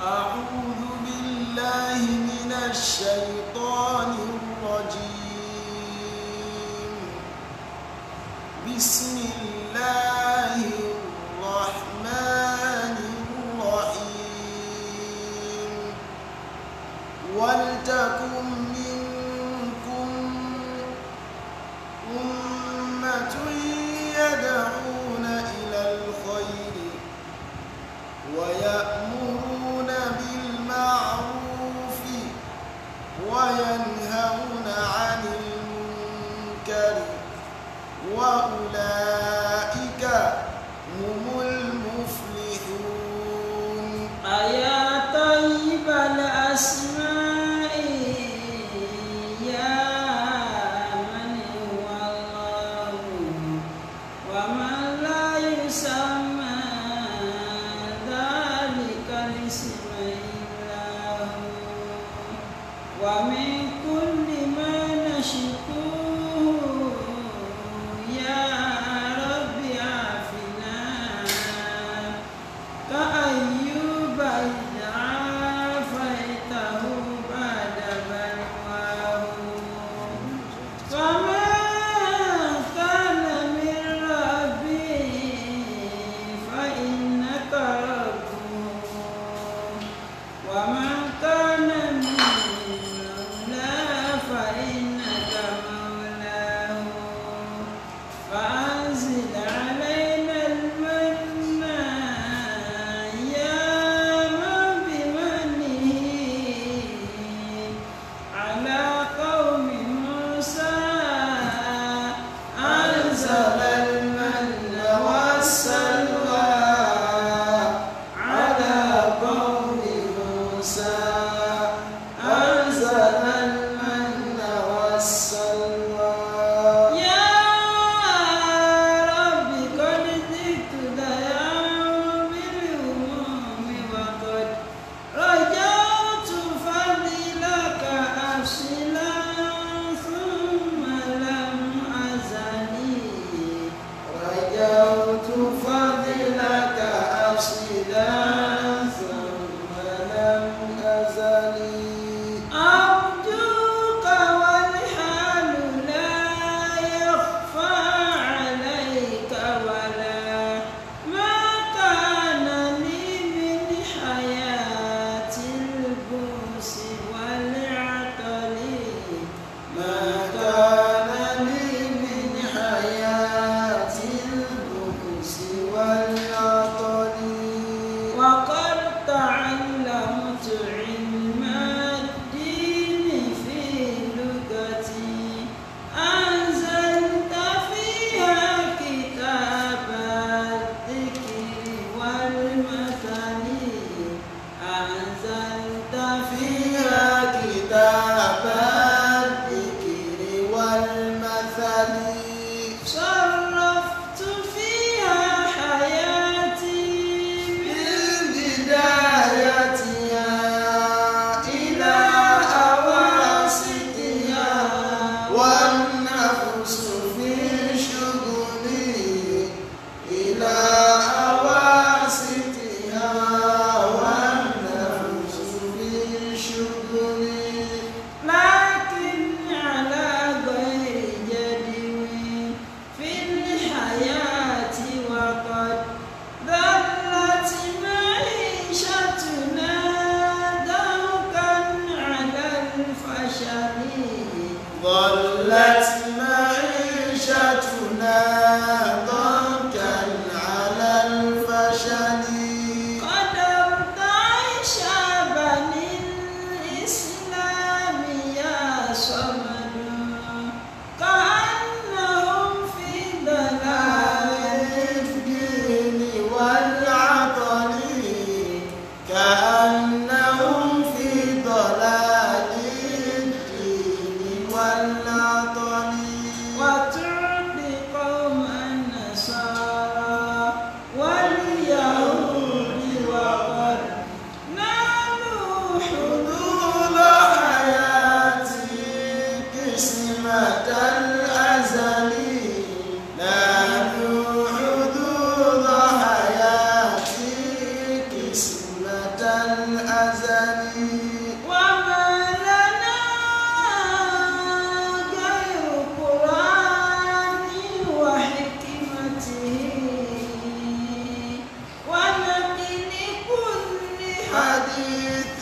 أعوذ بالله من الشيطان الرجيم بسم الله الرحمن الرحيم ولتكن منكم أمة يدعون إلى الخير ويأمرون بالمعروف وينهون عن المنكر وأولئك هم المفلحون أيا طيب الأسماء يا من هو الله ومن لا يسمى ذلك الاسم إلا هو ومن كل ما نشكوه يا رب عافنا كأيوب إذ عافيته بعد بلواه فما كان من ربي فإنك ربه وما كان من الأزل وما لنا غير قرآن وحكمته ونبل كل حديث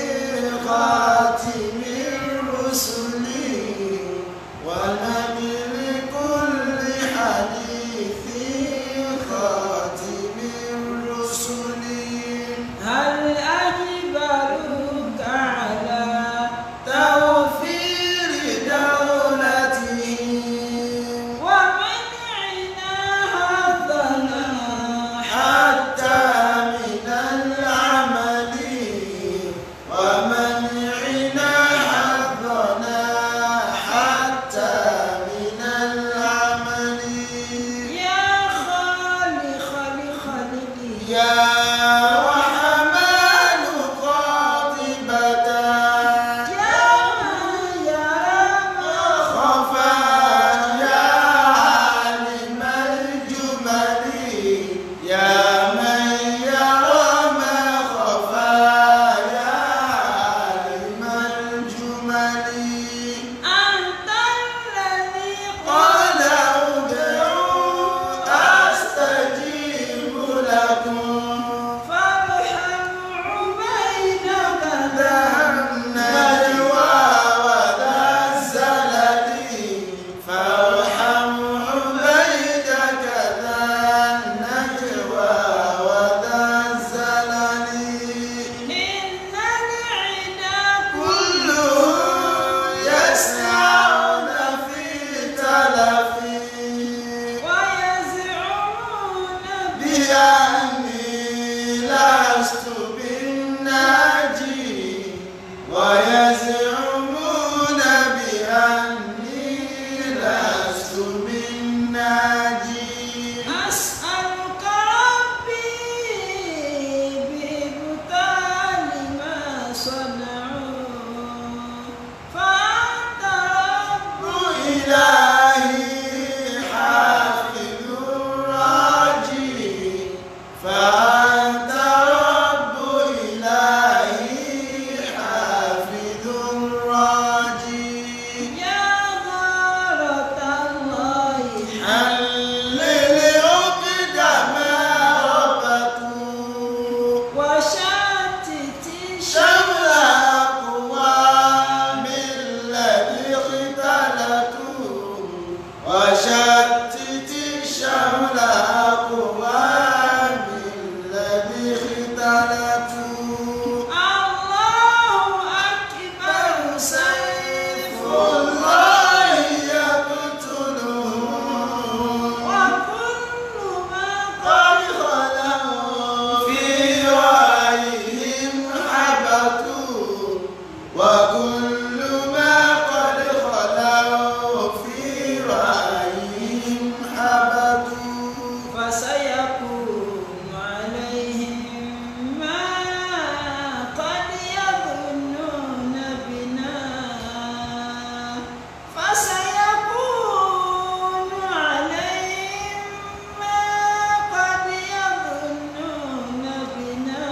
خاتم الرسل ونبل كل حديث خاتم الرسل هل أجبروك على توفير دولتهم ومنعنا هذنا حتى من العمل ومنعنا حظنا حتى من العمل يا خالق لخلقه يا رحمن قاطبة يا من يرى ما خفى يا عالم الجمل يا من يرى ما خفى يا عالم الجمل أنت الذي قال ادعوا أستجيب لكم فارحم عبيدك ذا النجوى وذا الزلل فارحم عبيدك ذا النجوى وذا الزلل إن العدا كله يسعون في تلفي ويزعمون بأني لست بالناجي ويزعمون بأني لست بالناجي أسألك ربي ببطال ما صنعوا فأنت رب إلهي حافظ الراجي فأنت رب إلهي حافظ الراجي يا غارة الله حلل عقد ما ربطوا وشتت شمل أقوام الذي اختلطوا وشتت شمل أقوام الذي اختلطوا الله أكبر سيف الله يقتله وكل ما قد خلوا في رأيهم حبطوا وكل ما قد خلوا في رأيهم حبطوا فسيكون عليهم ما قد يظنون بنا فسيكون عليهم ما قد يظنون بنا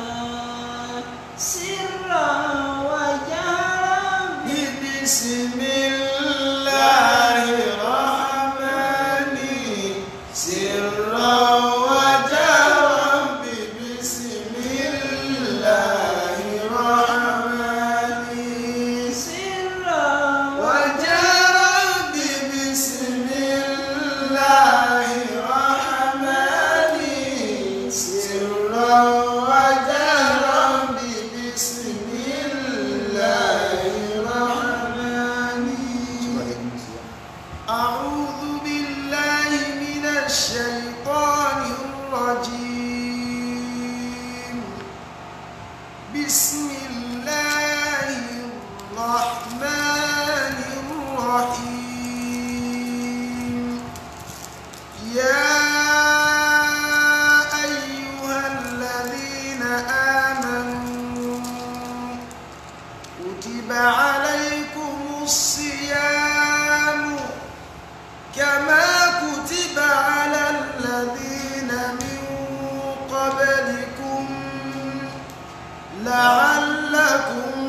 سرا وجهرا بسم الله الرحمن سرا وجهرا بسم الله الرحمن سرا وجهرا بسم الله الرحمن سرا وجهرا بسم الله الرحمن أعوذ بالله من الشيطان الرجيم بسم الله الرحمن الرحيم يا أيها الذين آمنوا كتب عليكم الصيام كما كتب على الذين من قبلكم لعلكم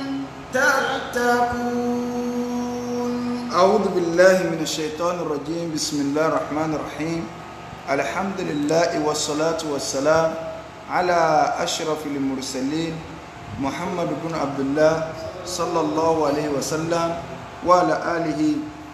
تتقون أعوذ بالله من الشيطان الرجيم بسم الله الرحمن الرحيم الحمد لله والصلاة والسلام على أشرف المرسلين محمد بن عبد الله صلى الله عليه وسلم وعلى آله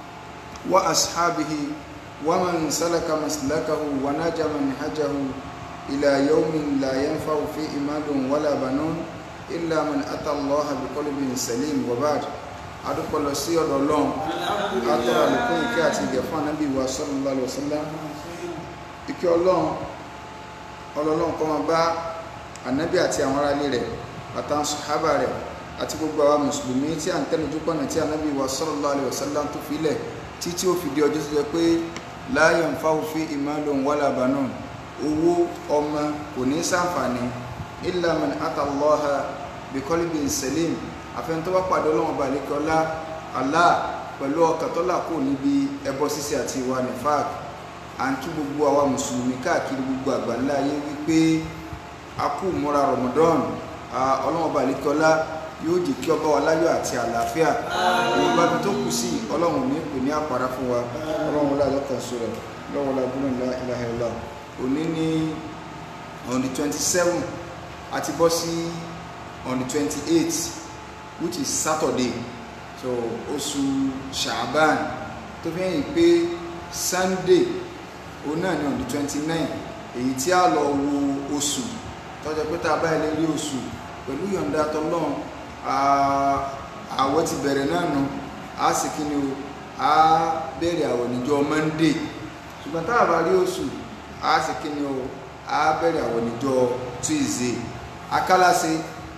وأصحابه ومن سلك مسلكه ونجى منهجه إلى يوم لا ينفع فيه مال ولا بنون إلا من أتى الله بقلب سليم وبعد adúpẹ́ lọ sí ọ̀dọ̀ ọlọ́run látọ̀rọ̀ àlékún ìkẹ́ àti ìgẹ̀ fún ànábì wa sallallahu alaihi wasallam ìkẹ́ ọlọ́run ọlọ́run kó máa bá ànábì àti àwọn aráalé rẹ̀ àtàwọn sàhábà rẹ̀ àti gbogbo àwa mùsùlùmí tí à ń tẹnujú pọ̀nà tí ànábì wa sallallahu alaihi wasallam tó filẹ̀ títí ó fi di ọjọ́ tó jẹ́ pé la yanfa'u fihi malun wala banun owó ọmọ kò ní ṣàǹfààní illa man ata Allaha biqalbin salim àfẹn tó bá pàdé ọlọ́run balẹ̀kẹ́ ọlá Allah pẹ̀lú ọkàn tó là kó níbi ẹbọ ṣíṣe àti ìwà nifaq à ń kí gbogbo àwa mùsùlùmí káàkiri gbogbo àgbáńlá ayé wípé a kú múra Ramadan ọlọ́run balẹ̀kẹ́ ọlá yóò jẹ́ kí ọba wa láyọ̀ àti àlàáfíà ìwọ̀n bá tó kù sí ọlọ́run ní pè ní àpárá fún wa ọlọ́run wọlé àjọkàn sọ rẹ̀ lọ́wọ́ lágbóná ńlá ilaha illallah òní ní on the twenty seven àti bọ́ sí on the twenty eight which is Saturday so oṣù Shaaban tó fi hàn pé Sunday òun náà ní on the twenty nine èyí tí a lọ wo oṣù tọ́jọ́ pé tá a bá ilé rí oṣù pẹ̀lú yọ̀ǹda tọ́lọ́run àwẹ̀ ti bẹ̀rẹ̀ náà nù á sì kí ni o á bẹ̀rẹ̀ àwẹ̀ níjọ́ Monday ṣùgbọ́n tá a bá rí oṣù á sì kí ni o á bẹ̀rẹ̀ àwẹ̀ níjọ́ Tuesday akálàṣe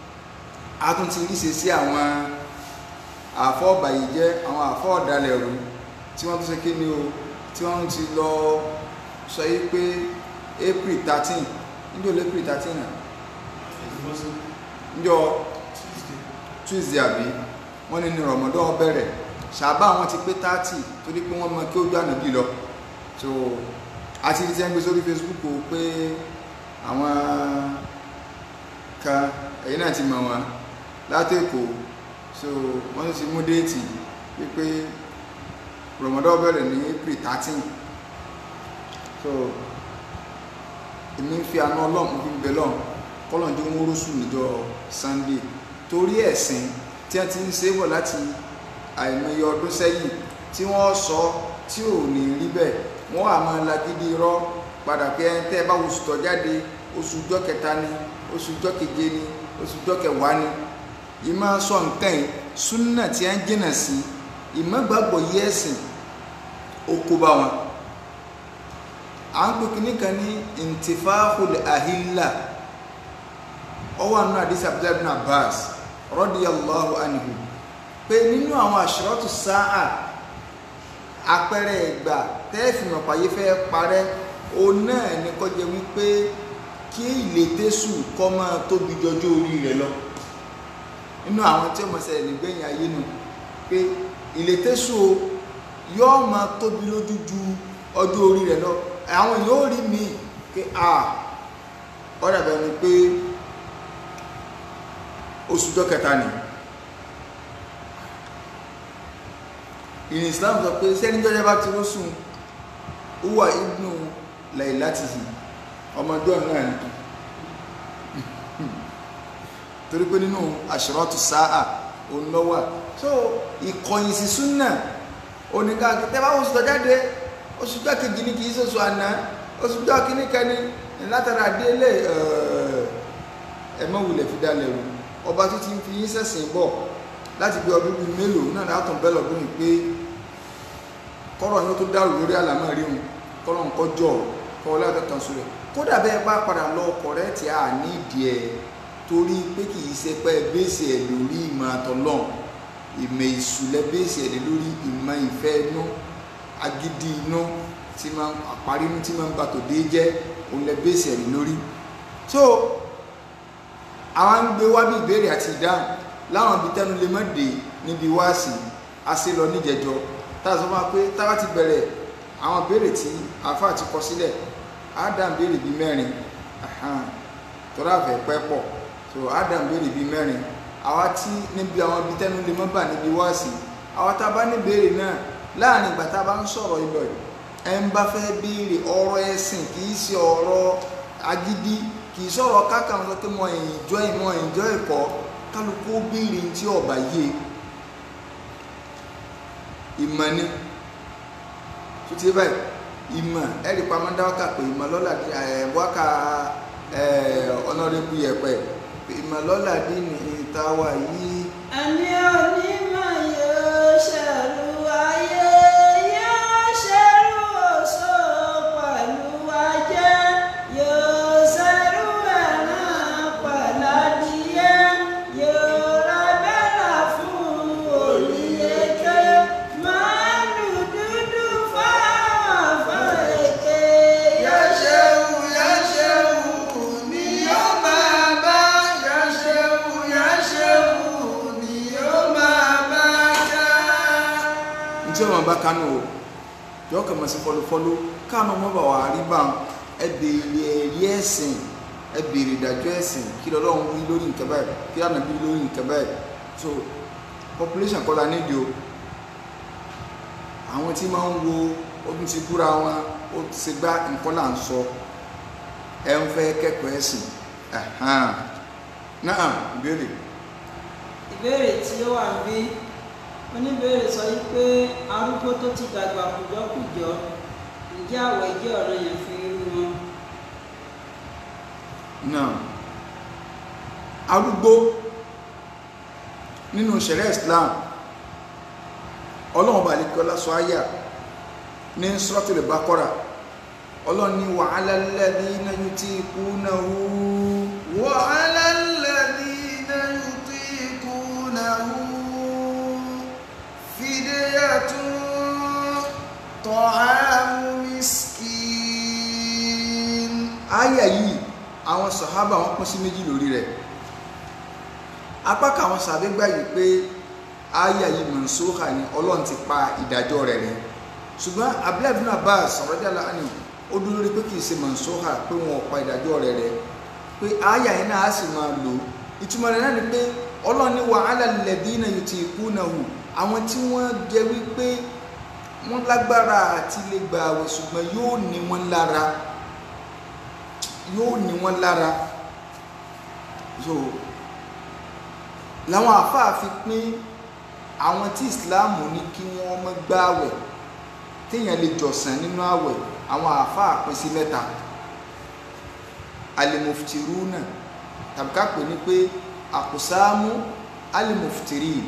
a tún ti ríṣe sí àwọn àfọ́ ọ̀bàyíjẹ́ àwọn àfọ́ ọ̀dàlẹ̀ rú tí wọ́n tún ṣe kí ni o tí wọ́n ti lọ sọ yí pé April thirteen níjọ́ April thirteen náà níjọ́ Tuesday àbí wọ́n ní ní Ramadan bẹ̀rẹ̀ ṣàbá àwọn ti pé thirty torí pé wọ́n mọ kí ojú ànábì lọ so àti ti ń gbé sórí Facebook o pé àwọn kan ẹ̀yin náà ti mọ̀ wọn látẹ̀kọ̀ so wọ́n ti mú déètì wípé Ramadan bẹ̀rẹ̀ ní April thirteen so èmi ń fi àná ọlọ́run fi ń bẹ lọ́run kọ́lọ̀n jẹ́ wọ́n rọ́sùn níjọ́ Sunday torí ẹ̀sìn tí wọ́n ti ń ṣe bọ̀ láti àìmọye ọdún sẹ́yìn tí wọ́n sọ tí ò ní rí bẹ́ẹ̀ wọ́n á máa lagídí irọ́ padà pé ẹni tẹ́ ẹ bá oṣù tó jáde oṣù ọjọ́ kẹta ni oṣù ọjọ́ keje ni oṣù ọjọ́ kẹwàá ni ìmọ̀ sọ nǹkan yìí súnà tí a ń jìnà sí ìmọ̀ gbàgbọ́ yí ẹ̀sìn ó kó bá wọn à ń pè kíní kan ní intifahul ahilla ọwọ́ àánú àdìsí abdullahi bin abbas radiyallahu anhu pé nínú àwọn àṣírọ́tù sáà àpẹẹrẹ ìgbà tẹ́ẹ̀fì mọ̀páyé fẹ́ parẹ́ o náà ní kọjá wípé kí ìlétésù kọ́ máa tóbi jọjọ́ orí rẹ̀ lọ nínú àwọn tí ó mọ̀ ṣẹlẹ̀ nígbẹ̀yìn ayé nù pé ìlétésù yóò máa tóbi lójú ju ọjọ́ orí rẹ̀ lọ àwọn yóò rí mi pé a ọ̀rẹ́ bẹ́ẹ̀ ni pé oṣù jọ kẹta ni ìrìn Islam sọ pé sẹ́nijọ́ yẹn bá ti rọ́sùn uwa ibnu lailatihi ọmọdé náà ni torí pé nínú àṣírọ́tù sáà òun lọ́wọ́ so ìkọ̀yìn sí súnà oníkàkí tẹ́ bá oṣù tó jáde oṣù tó kejì ní kìí ṣoṣù àná oṣù tó kíní kẹni látara délé ẹ̀mọ́ wulẹ̀ fi dá lẹ́rù ọba tó ti ń fi yín sẹ̀sìn bọ̀ láti bí ọdún bíi mélòó náà látọ̀ bẹ́ẹ̀ lọ́dún yìí pé kọ́rọ̀ yóò tó dàrú lórí àlámọ́ rí wọn kọ́rọ̀ ń kọjọ́ kọ́ láti kan sórí kódà bẹ́ẹ̀ bá padà lọ kọ̀rẹ́ẹ̀tì à ní ìdí ẹ̀ torí pé kì í ṣe pé bẹ́ẹ̀sì ẹ̀ lórí ìmọ̀ àtọ̀lọ́n ìmọ̀ ìsúlẹ̀ bẹ́ẹ̀sì ẹ̀ lórí ìmọ̀ ìfẹ́ inú agídí inú tí máa àparí inú tí máa ń bàtò dé jẹ́ òun lẹ bẹ́ẹ̀sì ẹ̀ lórí so àwọn ń gbé wá bí ìbéèrè àti ìdáhùn láwọn ibi tẹnu lè má dé níbi wáàsì a ṣe lọ níjẹjọ tá a sọ fún wa pé táwa ti bẹ̀rẹ̀ àwọn béèrè tí àáfàá ti kọ sílẹ̀ á dá béèrè bíi mẹ́rin tọ́lá àfẹ́ pẹ́ pọ̀ so adam béèrè bíi mẹ́rin àwa tí níbi àwọn ibi tẹ́nu lè mọ́ bà níbi wáàsí àwa tá a bá ní béèrè náà láàrin ìgbà tá a bá ń sọ̀rọ̀ ibẹ̀ ẹ ń bá fẹ́ béèrè ọ̀rọ̀ ẹ̀sìn kì í ṣe ọ̀rọ̀ agídí kì í sọ̀rọ̀ káka wọn sọ pé mo enjoy mo enjoy ẹ̀kọ́ kálukú ó béèrè tí ọba yé ìmọ̀ ni tó ti báyìí ìmọ̀ ẹ̀rí pamọ́ dáwọ́kà pé ìmọ̀ lọ́la wákà ọ̀nàrẹ́bù yẹ̀pẹ̀ ìmọ̀ lọ́la dín ní ìtawà yìí ẹni onímọ̀ yóò ṣẹ̀rù ayé yóò ṣẹ̀rù oṣó pẹ̀lú ajé yóò ṣẹ̀rù ẹran pẹ̀lú adìyẹ yóò ra bẹ́là fún olùyẹ̀kẹ́ màálù dúdú fáwọn afẹ́rẹ́kẹ́ yóò ṣẹ̀rù Yáṣẹ́wù ni yóò máa bá Yáṣẹ́wù Yáṣẹ́wù ni yóò máa bá ká. Ntí ọmọ bá kánú o, yọ kàn máa sí fọlọfọlọ, kánú ọmọ bá wà á rí bá ẹ béèrè ẹ̀rí ẹ̀sìn, ẹ béèrè ìdájọ́ ẹ̀sìn, kí lọ́lọ́run wí lórí nǹkan báyìí, kí lánàá bí lórí nǹkan báyìí. So population kọ́ la nídìí o. Àwọn tí máa ń wo ọdún ti búra wọn, ó ti ṣe gbá nǹkan là ń sọ ẹ ń fẹ́ kẹ́kọ̀ọ́ ẹ̀sìn ẹ̀hán náà ìbéèrè ìbéèrè tí ó wà ń bí oníbéèrè sọ yìí pé arúgbó tó ti dàgbà kùjọkùjọ ǹjẹ́ àwẹ̀ jẹ́ ọ̀rọ̀ yẹn fún irú wọn. náà arúgbó nínú ṣẹ̀rẹ́ Islam ọlọ́run bá lè kọ́ lásọ àyà ní Suratul Baqara ọlọ́run ní wa 'ala alladhina yutiqunahu wa 'ala alladhina yutiqunahu fidyatun ta'amu miskin àyà yìí àwọn sàhábà wọn pín sí méjì lórí rẹ̀ apá kan àwọn sàbẹ gbà yìí pé àyà yìí mansukha ni ọlọ́run ti pa ìdájọ́ rẹ̀ rẹ̀ ṣùgbọ́n Abdullahi ibn Abbas radiyallahu anhu ó dúró lórí pé kì í ṣe mansukha pé wọn ò pa ìdájọ́ rẹ̀ rẹ̀ pé àyà yìí náà á sì máa lò ìtumọ̀ rẹ̀ náà ni pé ọlọ́run ní wa 'ala alladhina yutiqunahu àwọn tí wọ́n jẹ́ wípé wọ́n lágbára àti lè gbà àwẹ̀ ṣùgbọ́n yóò ní wọ́n lára yóò ní wọ́n lára so làwọn àfáà fi pín àwọn tí ìsìláàmù ní kí wọ́n má gbààwẹ̀ téèyàn lè jọ̀sán nínú àwẹ̀ àwọn àfáà pín sí mẹ́ta alimuftiruna tàbí ká pè ní pé àkùsáàmù alimuftirin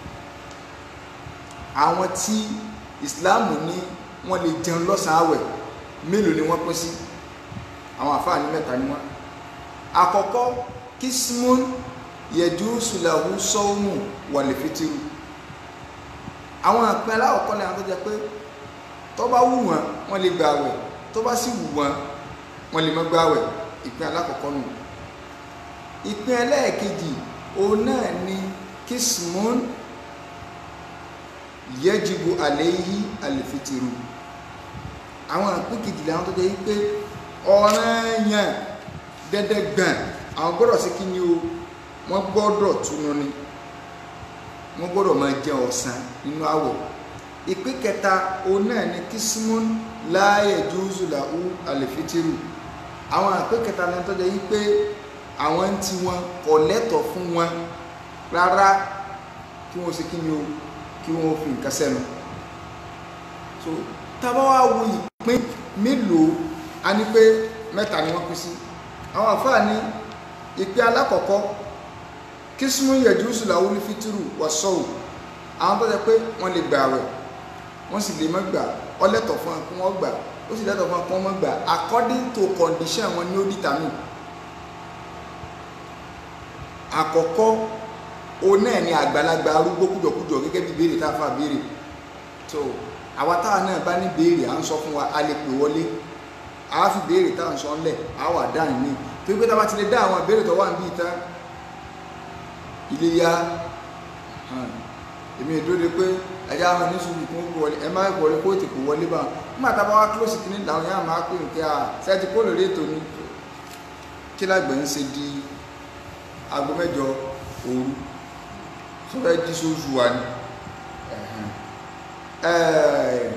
àwọn tí ìsìláàmù ní wọ́n lè jẹun lọ́sàn-án àwẹ̀ mélòó ni wọ́n pín sí àwọn àfáà ní mẹ́ta ni wọ́n àkọ́kọ́ kismun yẹjúsù lahu sọ́ọ̀mù wàlẹ̀fẹ́tìrù àwọn àpẹ aláwọ̀kọ́ ni àwọn tó jẹ pé tó bá wù wọ́n wọ́n lè gba àwẹ̀ tó bá sì wù wọ́n wọ́n lè má gba àwẹ̀ ìpín alákọ̀ọ́kọ́ nù ìpín ẹlẹ́ẹ̀kejì òun náà ni kismun yẹjibu àléyí àlẹ̀fẹ́tìrù àwọn àpín kejìlá àwọn tó jẹ pé ọ̀ranyàn dẹ́dẹ́gbọ̀n àwọn gbọ́dọ̀ sí kí ni o wọ́n gbọ́dọ̀ túnú ni wọ́n gbọ́dọ̀ máa jẹ ọ̀sán nínú àwọ̀ ìpín kẹta òun náà ni kismun láàyè jùzùláhù àlèfítírù àwọn ìpín kẹta náà tọ́jà yí pé àwọn tí wọn kò lẹ́tọ̀ fún wọn rárá kí wọ́n ṣe kí ni o kí wọ́n fi nǹkan sẹ́nu so tábà wá wo ìpín mélòó a ní pé mẹ́ta ni wọ́n pín sí àwọn àfáà ní ìpín alákọ̀ọ́kọ́ kísmù yẹ̀júsù làwọn onífítírù wà sọ́wù àwọn tó jẹ́ pé wọ́n lè gbà rẹ̀ wọ́n sì lè má gbà ó lẹ́tọ̀ fún wọn kí wọ́n gbà ó sì lẹ́tọ̀ fún wọn kí wọ́n má gbà according to condition wọn ni ó determine àkọ́kọ́ òun náà ni àgbàlagbà arúgbó kújọkújọ gẹ́gẹ́ bí béèrè tá a fà béèrè so àwa táwa náà bá ní béèrè à ń sọ fún wa a lè pè wọlé a fi béèrè tá à ń sọ ńlẹ̀ a wà dáhùn ní torí pé tá a bá ti lè dá àwọn ìbéèrè tó wà níbí ìtàn ilé yá èmi ìdóde pé ẹja àwọn oníṣòwò kún ó wọlé ẹ máa wọlé kó ètò kò wọlé bá nígbà tá a bá wá close kìíní làwọn yàrá máa pè ní kí a sẹ́ẹ̀tì kó lórí ètò ní kí lágbẹ̀ ń ṣe di aago mẹ́jọ òru tó fẹ́ jí sóṣù wa ni Ẹ̀hẹ̀n. Ẹ̀ẹ̀,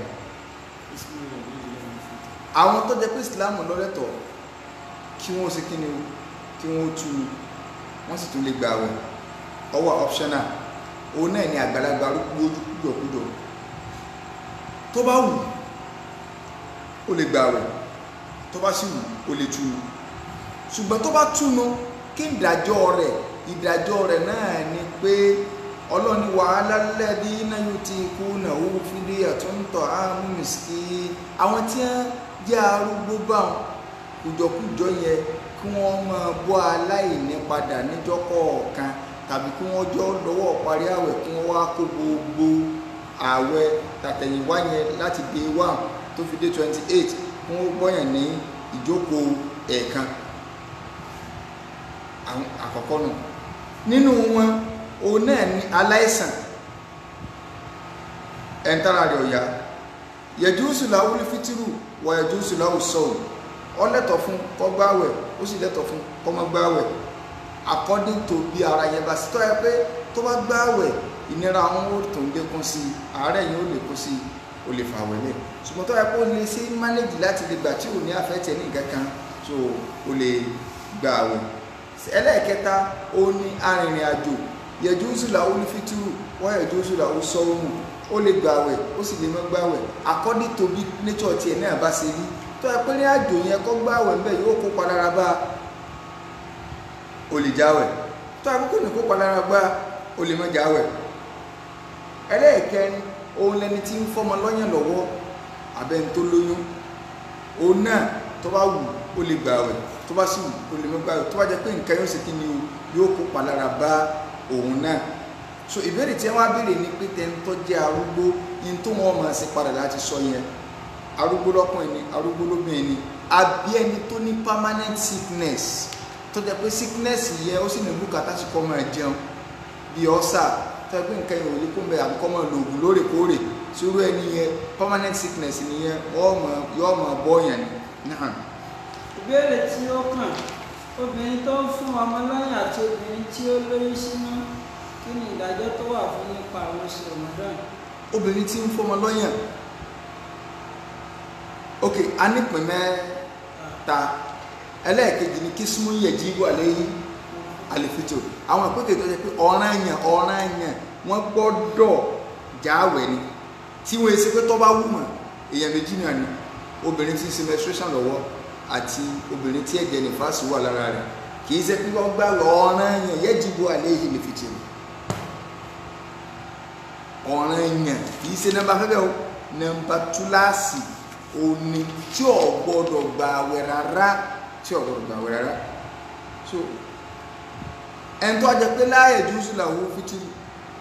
àwọn tó jẹ́ pé ìsìláàmù lọ́lẹ́tọ̀ kí wọ́n ṣe kí ni o kí wọ́n tú u wọ́n sì tún lè gbà wẹ̀ ọwọ́ optional òun náà ni àgbàlagbà arúgbó ojú kújọkújọ tó bá wù ó lè gbà wẹ̀ tó bá sì wù ó lè túnu ṣùgbọ́n tó bá túnu kí ìdájọ́ rẹ̀ ìdájọ́ rẹ̀ náà ni pé ọlọ́ni wàhálà lẹ́bí náà yóò ti kú náà ó fídí àtúntọ̀ àmú mìsíkì àwọn tí wọ́n jẹ́ arúgbó báwọn kùjọkùjọ yẹn kí wọ́n máa bọ́ aláìní padà níjọ́ kọ̀ọ̀kan tàbí kí wọ́n jọ lọ́wọ́ parí àwẹ̀ kí wọ́n wá kó gbogbo àwẹ̀ tàtẹ̀yìnwá yẹn láti day one tó fi dé twenty eight kí wọ́n gbọ́yàn ní ìjókòó ẹ̀ẹ̀kan àwọn àkọ́kọ́ nù nínú wọn òun náà ní aláìsàn ẹ̀ńtara rẹ̀ ọ̀yá yẹjúùsù làwùlí fitiru wà yẹjúùsù làwù sọ̀rọ̀ ọ lẹ́tọ̀ fún kó gbààwẹ̀ ó sì lẹ́tọ̀ fún kó má gbààwẹ̀ according to bí ara yẹn bá sí tọ́ ẹ pé tó bá gbààwẹ̀ ìnira àwọn ó tó ń lékún sí i àárẹ̀ yẹn ó lékún sí i ó lè fà wẹ̀lẹ̀ ṣùgbọ́n tó ẹ pé ó lè ṣe manage láti lè gbà tí ò ní àfẹ́tẹ̀ ní nǹkan kan so ó lè gbààwẹ̀ ẹlẹ́ẹ̀kẹta ó ní arìnrìn àjò yẹjúùsù làwùlí fitiru wọ́n yẹjúùsù làwù sọ̀rọ̀ ó lè gbààwẹ̀ ó sì lè má gbààwẹ̀ according to bí nature tiẹ̀ náà bá ṣe rí tó ẹ pé ní àjò yẹn kọ́ gbààwẹ̀ ń bẹ̀ yóò kó palára bá o lè jáwẹ̀ tó ẹ pé kò ní kó palára bá o lè má jáwẹ̀ ẹlẹ́ẹ̀kẹrin òun lẹni tí ń fọmọ lọ́yàn lọ́wọ́ abẹ́ ń tó lóyún òun náà tó bá wù ó lè gbààwẹ̀ tó bá sì wù ó lè má gbààwẹ̀ tó bá jẹ́ pé nǹkan yóò ṣe kí ni o yóò kó palára bá òun náà so ìbéèrè tí wọ́n á béèrè ní pé tẹ́ńtọ́ jẹ́ arúgbó ní tó wọ́n máa ṣe padà láti sọ yẹn arúgbó lọ́kùnrin ni arúgbó lóbìnrin ni àbí ẹni tó ní permanent sickness tó jẹ́ pé sickness yẹn ó sì ní bùkátà sí kọ́ máa jẹun bí ọ́sà tó jẹ́ pé nǹkan yẹn ò lè kó mbẹ́ àbí kọ́ máa lo oògùn lóòrèkóòrè sórú ẹni yẹn permanent sickness nìyẹn yóò máa bọ́ yẹn ni. ìbéèrè tí ó kàn obìnrin tó ń fún ọmọ lọ́yàn àti obìnrin tí ó lóyún sínú kí ni ìdájọ́ tó wà fún nípa àwọn oṣù Ramadan obìnrin tí ń fọmọ lọ́yàn ok a nípìn mẹ́ta ẹlẹ́ẹ̀kejì ni kí súnmọ́ yẹ jí wà lẹ́yìn àlèfitò àwọn ìpínlẹ̀ tó jẹ́ pé ọ̀ràn yẹn ọ̀ràn yẹn wọ́n gbọ́dọ̀ jáwẹ̀ ni tí wọ́n ṣe pé tó bá wù mọ́ èèyàn méjì náà ni obìnrin tí ń ṣe menstruation lọ́wọ́ àti obìnrin tí ẹ̀jẹ̀ nífàsì wà lára rẹ̀ kì í ṣe pé wọ́n gbà ọ̀ràn yẹn yẹ jí wà lẹ́yìn àlèfitò ọ̀ràn yẹn kì í ṣe nọ́mbà fẹ́fẹ́ o nọ́mbà túláàsì òní tí ò gbọdọ̀ gbà àwẹ̀ rárá tí ò gbọdọ̀ gbà àwẹ̀ rárá so ẹni tó a jẹ pé láàyè jùsù làwọn fitiri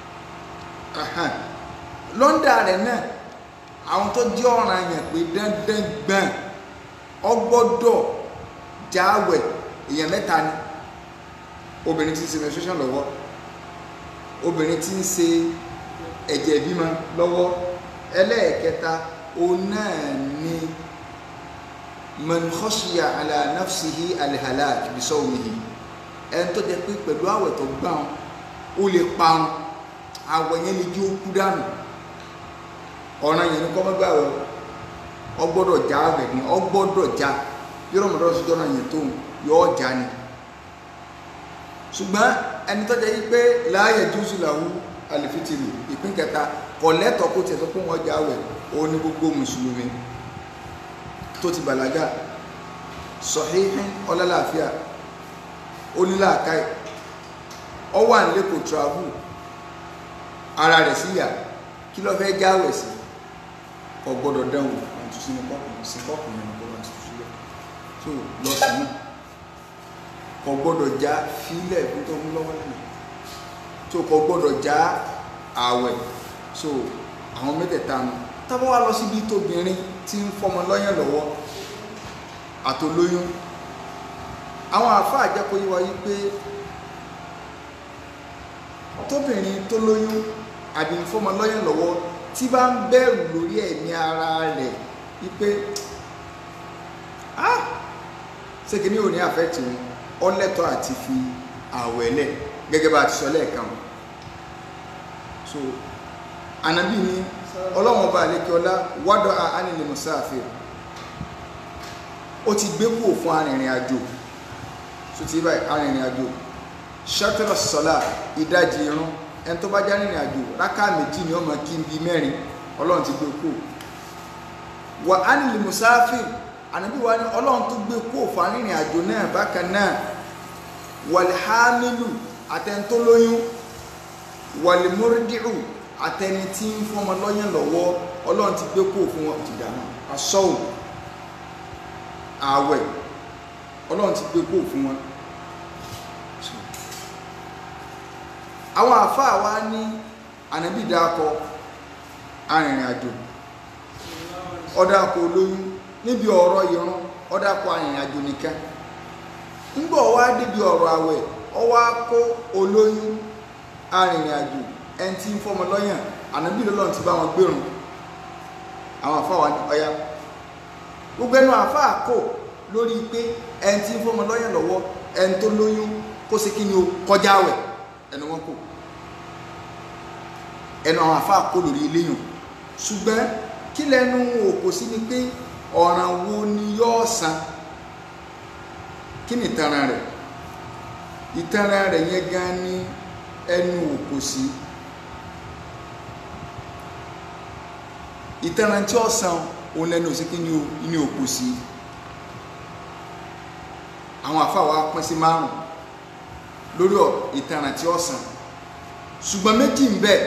lọ́ndà rẹ̀ náà àwọn tó jẹ́ ọ̀ràn yẹn pé dandan gbọ̀n ọ gbọ́dọ̀ jáwẹ̀ èèyàn mẹ́ta ni obìnrin tí ń ṣe menstruation lọ́wọ́ obìnrin tí ń ṣe ẹ̀jẹ̀ ìbímọ lọ́wọ́ ẹlẹ́ẹ̀kẹta òun náà ni man khashiya ala nafsihi alhalak bisawmihi ẹni tó jẹ́ pé pẹ̀lú àwẹ̀ tó gbà wọn ó lè parun àwẹ̀ yẹn lè jí ó kú dànù ọ̀ràn yẹn ni kọ́ mọ́gbà wẹ̀ ọ gbọ́dọ̀ já àwẹ̀ ni ọ gbọ́dọ̀ já bí Ramadan sí jọ́nà yẹn tó yọ ọ́ já ni ṣùgbọ́n ẹni tó jẹ́ pé la yajuzu lahu alifitiri ìpín kẹta kọ̀lẹ́tọ̀ kó tiẹ̀ sọ pé wọ́n já àwẹ̀ ó ní gbogbo mùsùlùmí tó ti bàlágà sọ̀híhín ọlọ́láàfíà onílàákàí ọ wà nílé kò travel ara rẹ̀ síyà kí ló fẹ́ jáwẹ̀ sí kò gbọ́dọ̀ dánwò àti sínú kọ́pù sí kọ́pù yẹn kó wà tuntun sílẹ̀ tó lọ sí náà kò gbọ́dọ̀ já fílẹ̀ fún tó mú lọ́wọ́ lẹ́nu tó kò gbọ́dọ̀ já àwẹ̀ so àwọn mẹ́tẹ̀ẹ̀ta nù tábọ́ wá lọ síbi tóbìnrin tí ń fọmọ lọ́yàn lọ́wọ́ àtolóyún àwọn àfáà jẹ́ kó yé wa yí pé tóbìnrin tó lóyún àbí ń fọmọ lọ́yàn lọ́wọ́ tí bá ń bẹ̀rù lórí ẹ̀mí ara rẹ̀ wípé ah ṣé kìíní ò ní àfẹ́tì wọn ọlẹ́tọ̀ àti fi àwẹ̀ lẹ̀ gẹ́gẹ́ bá a ti sọ lẹ́ẹ̀kan so anabi ni ọlọ́run ọba àlekí ọlá wádọ́ àánilẹ̀ musafir ó ti gbé kúrò fún arìnrìn àjò so ti báyìí arìnrìn àjò ṣàtúrọ̀ sọ́lá ìdajì irun ẹni tó bá já rìnrìn àjò rákà méjì ni ó máa kí n bí mẹ́rin ọlọ́run ti gbé kúrò wà ánilẹ̀ musafir anabi wa ni ọlọ́run tó gbé kúrò fún arìnrìn àjò náà bákan náà wàlhámìlù àtẹnitólóyún wàlímúrídìrù àtẹni tí ń fọmọ lọ́yàn lọ́wọ́ ọlọ́run ti gbé kó fún wọn ti dáná asọ́wò ààwẹ̀ ọlọ́run ti gbé kó fún wọn àwọn àfáà wa ní ànábì dákọ arìnrìn àjò ọ̀dàkọ̀ olóyún níbi ọ̀rọ̀ ìran ọ̀dàkọ̀ arìnrìn àjò nìkan ńgbọ̀ wá débi ọ̀rọ̀ àwẹ̀ ọwọ́ kó olóyún arìnrìn àjò ẹni tí ń fọmọ lọ́yàn ànábì lọ́lọ́run ti bá wọn gbérùn àwọn àfáà wà ní ọya gbogbo ẹnu àfáà kò lórí pé ẹni tí ń fọmọ lọ́yàn lọ́wọ́ ẹni tó lóyún kó ṣe kí ni o kọjá àwẹ̀ ẹnu wọn kò ẹnu àwọn àfáà kò lórí eléyàn ṣùgbọ́n kí lẹ́nu òkò sí ni pé ọ̀ràn wo ni yóò san kí ni ìtanràn rẹ̀ ìtanràn rẹ̀ yẹn gan ni ẹnu òkò sí ìtanràn tí ó san òun lẹ́nu òsìkí ní òkò sí àwọn àfáwà pín sí márùn lórí ìtanràn tí ó san ṣùgbọ́n méjì ń bẹ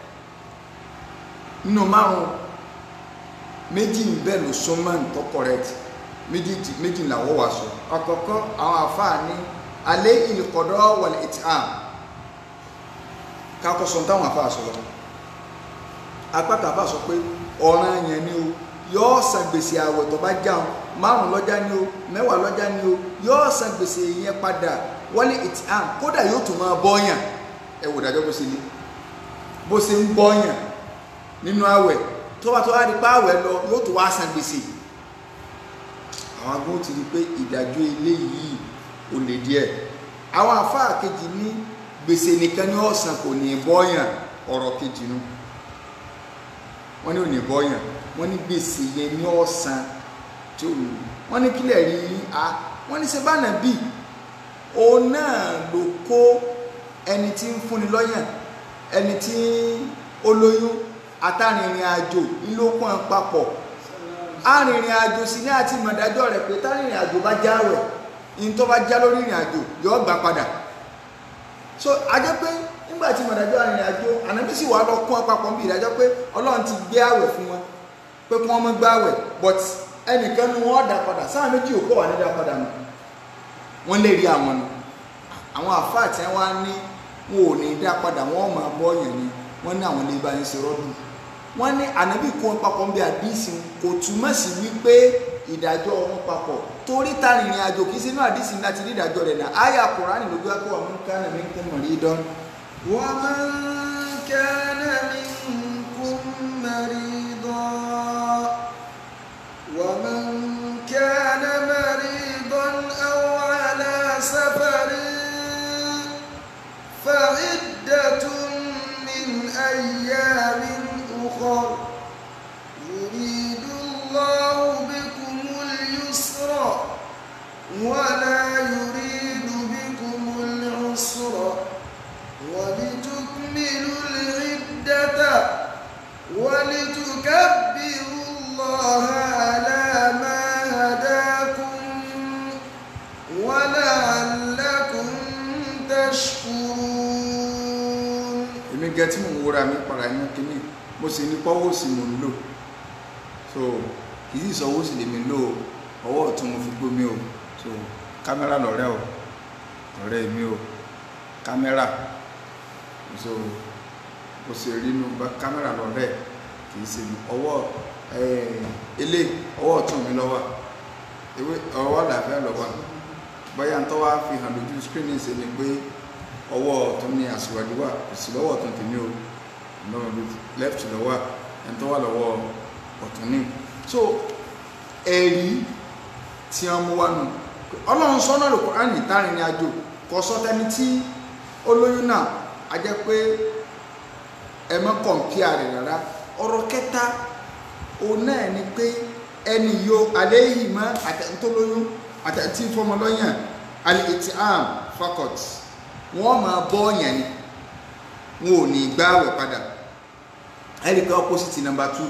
nínú márùn méjì ń bẹ ló súnmọ́ tó correct méjì làwọ́ wà sọ àkọ́kọ́ àwọn àfáà ní alẹ́ ìlẹ̀kọ̀dọ́ wal it'am kakọsọ táwọn àfáà sọ lọ apáta àfáà sọ pé ọ̀ràn yẹn ni o yóò san gbèsè àwẹ̀ tó bá jáun márùn lọ́jà ni o mẹ́wàá lọ́jà ni o yóò san gbèsè yẹn padà wal it'am kódà yóò tún máa bọ́yàn ẹ wò dájọ́ bó ṣe ní bó ṣe ń bọ́yàn nínú àwẹ̀ tó bá tó wá di pa àwẹ̀ lọ yóò tún wá san gbèsè àwọn agbóhùn ti rí pé ìdájọ́ eléyìí ò lè díẹ̀ àwọn àfáà kejì ní gbèsè nìkan ní ọ̀sán kò ní bọ́yàn ọ̀rọ̀ kejì nu wọ́n ní ò ní bọ́yàn wọ́n ní gbèsè yẹn ní ọ̀sán tí ò ní wọ́n ní kílẹ̀ rí a wọ́n ní sẹ́bánà bí òun náà ló kó ẹni tí ń fúnni lọ́yàn ẹni tí ó lóyún àtàrìnrìn àjò ńlọ́kùn papọ̀ arìnrìn àjò sí ní àti mọ̀dájọ́ rẹ̀ pé tárìnrìn àjò bá jáwẹ̀ in tó bá já lórí ìrìn àjò yóò gbà padà so ajẹ́ pé nígbà tí mọ̀dájọ́ arìnrìn àjò ànábì sì wà lọ kún ọpapọ̀ bí ìdájọ́ pé ọlọ́run ti gbé àwẹ̀ fún wọn pé kí wọ́n mọ́ gbá àwẹ̀ but ẹnìkan ni wọ́n dá padà sáà méjì òkú wà ní dá padà nù wọ́n lè rí àwọn nù àwọn àfáà tí wọ́n ní wọn ò ní dá padà wọ́n máa bọ́ yẹn ni wọ́n ní àwọn lè bá yín ṣe rọ́dùn wọ́n ní ànábì kún papọ̀ bí àdísì kò túmọ̀ sí wípé ìdájọ́ wọn papọ̀ torí ta rìnrìn àjò kìí sínú àdísì láti rí ìdájọ́ rẹ̀ náà àyà kùránì lójú akọ́ wa man kana minkum maridan. wa man kana minkum maridan wa man kana maridan aw ala safarin fa iddatun min ayyamin أخر يريد الله بكم اليسر ولا يريد بكم العسر ولتكملوا العدة ولتكبروا الله على ما هداكم ولعلكم تشكرون èmi gẹ tí mò ń wúra mi para ẹnu kínní mo sì ní pọ́wọ́ sí mò ń lò so kì í sì sọ owó sì lèmi lò ó ọwọ́ ọ̀tún mo fi gbómi o so kámẹ́rà lọ́rẹ́ o ọ̀rẹ́ mi o kámẹ́rà so mo sì rí inú bá kámẹ́rà lọ́rẹ́ kì í ṣe mi ọwọ́ ilé ọwọ́ ọ̀tún mi lọ́wọ́ ewé ọwọ́ àlàáfíà lọ́wọ́ bóyá ntọ́ wá fi hàn lójú screen ṣe ni pé ọwọ́ ọ̀tún ni àṣìwájú wà kò sí lọ́wọ́ ọ̀tún tèmi o lọ́wọ́ bí left lọ́wọ́ ẹni tó wà lọ́wọ́ ọ̀tún ní so ẹ̀rí tí wọ́n mú wá nù ọlọ́run sọ́nà lò Kùránì tárin ní àjò kò sọ tẹni tí ó lóyún náà a jẹ́ pé ẹ mọ́ kọ̀ǹpìà rẹ̀ rárá ọ̀rọ̀ kẹta òun náà ni pé ẹni yo àléyìí mọ́ àtẹ̀ntó lóyún àtẹ̀ntí fọmọ lọ́yàn alìtì am fakọt wọ́n máa bọ́ ọ̀yàn ni wọn ò ní gbáwẹ̀ padà ẹ̀rí pé opposite number two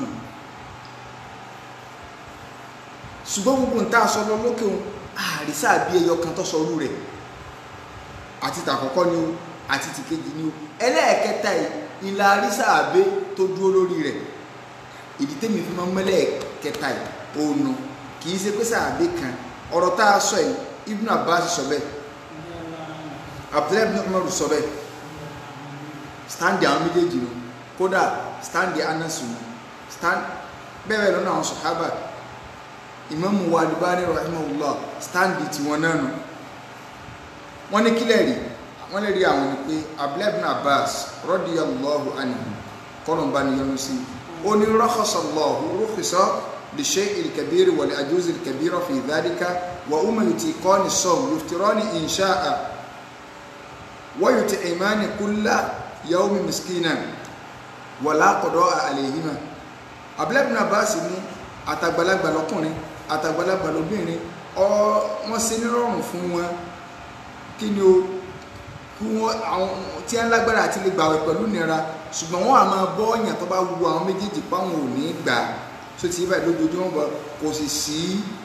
ṣùgbọ́n gbogbo ń tá a sọ lọ lókè òun àrísà bí ẹyọ kan tó sọ orú rẹ̀ àti tàkọ́kọ́ ni o àti tìkejì ni o ẹlẹ́ẹ̀kẹta yìí ìlà àrísà àbẹ́ tó dúró lórí rẹ̀ ìdí tẹ́mi fi máa ń mẹ́lẹ̀ kẹta yìí òònù kì í ṣe pé sàbẹ̀ kan ọ̀rọ̀ tá a sọ yìí Ibn Abbas sọ bẹ́ẹ̀ Abdullahi ibn Umar sọ bẹ́ẹ̀ stand àwọn méjèèjì nù kódà stand Anas nù stand bẹ́ẹ̀ bẹ́ẹ̀ lọ́nà àwọn sọ̀hábà Imam wa Albani rahimahullah stand tiwọn náà nù wọ́n ní kílẹ̀ rí wọ́n lè rí àwọn ni pé Abdullahi ibn Abbas radiyallahu anhu kọ́lọ̀mbá ni yọnu sí ó ní rakhasallahu rukhisa li shay'il kabiri wa li ajuzil kabira fi dhalika wa umma yutiqani sawm yuftirani in sha'a wa yut'imani kulla yawmin miskinan wa la qada'a alayhima Abdullahi ibn Abbas ní àtàgbàlagbà lọ́kùnrin àtàgbàlagbà lóbìnrin wọ́n ṣe nírọ̀rùn fún wọn kí ni o kí wọ́n àwọn tí wọ́n lágbára àti lè gbàwẹ̀ pẹ̀lú nira ṣùgbọ́n wọ́n á máa bọ́ ọ̀yàn tó bá wu àwọn méjèèjì páwọn ò ní gbà tó ti báyìí lójoojúmọ́ bọ̀ kò sì sí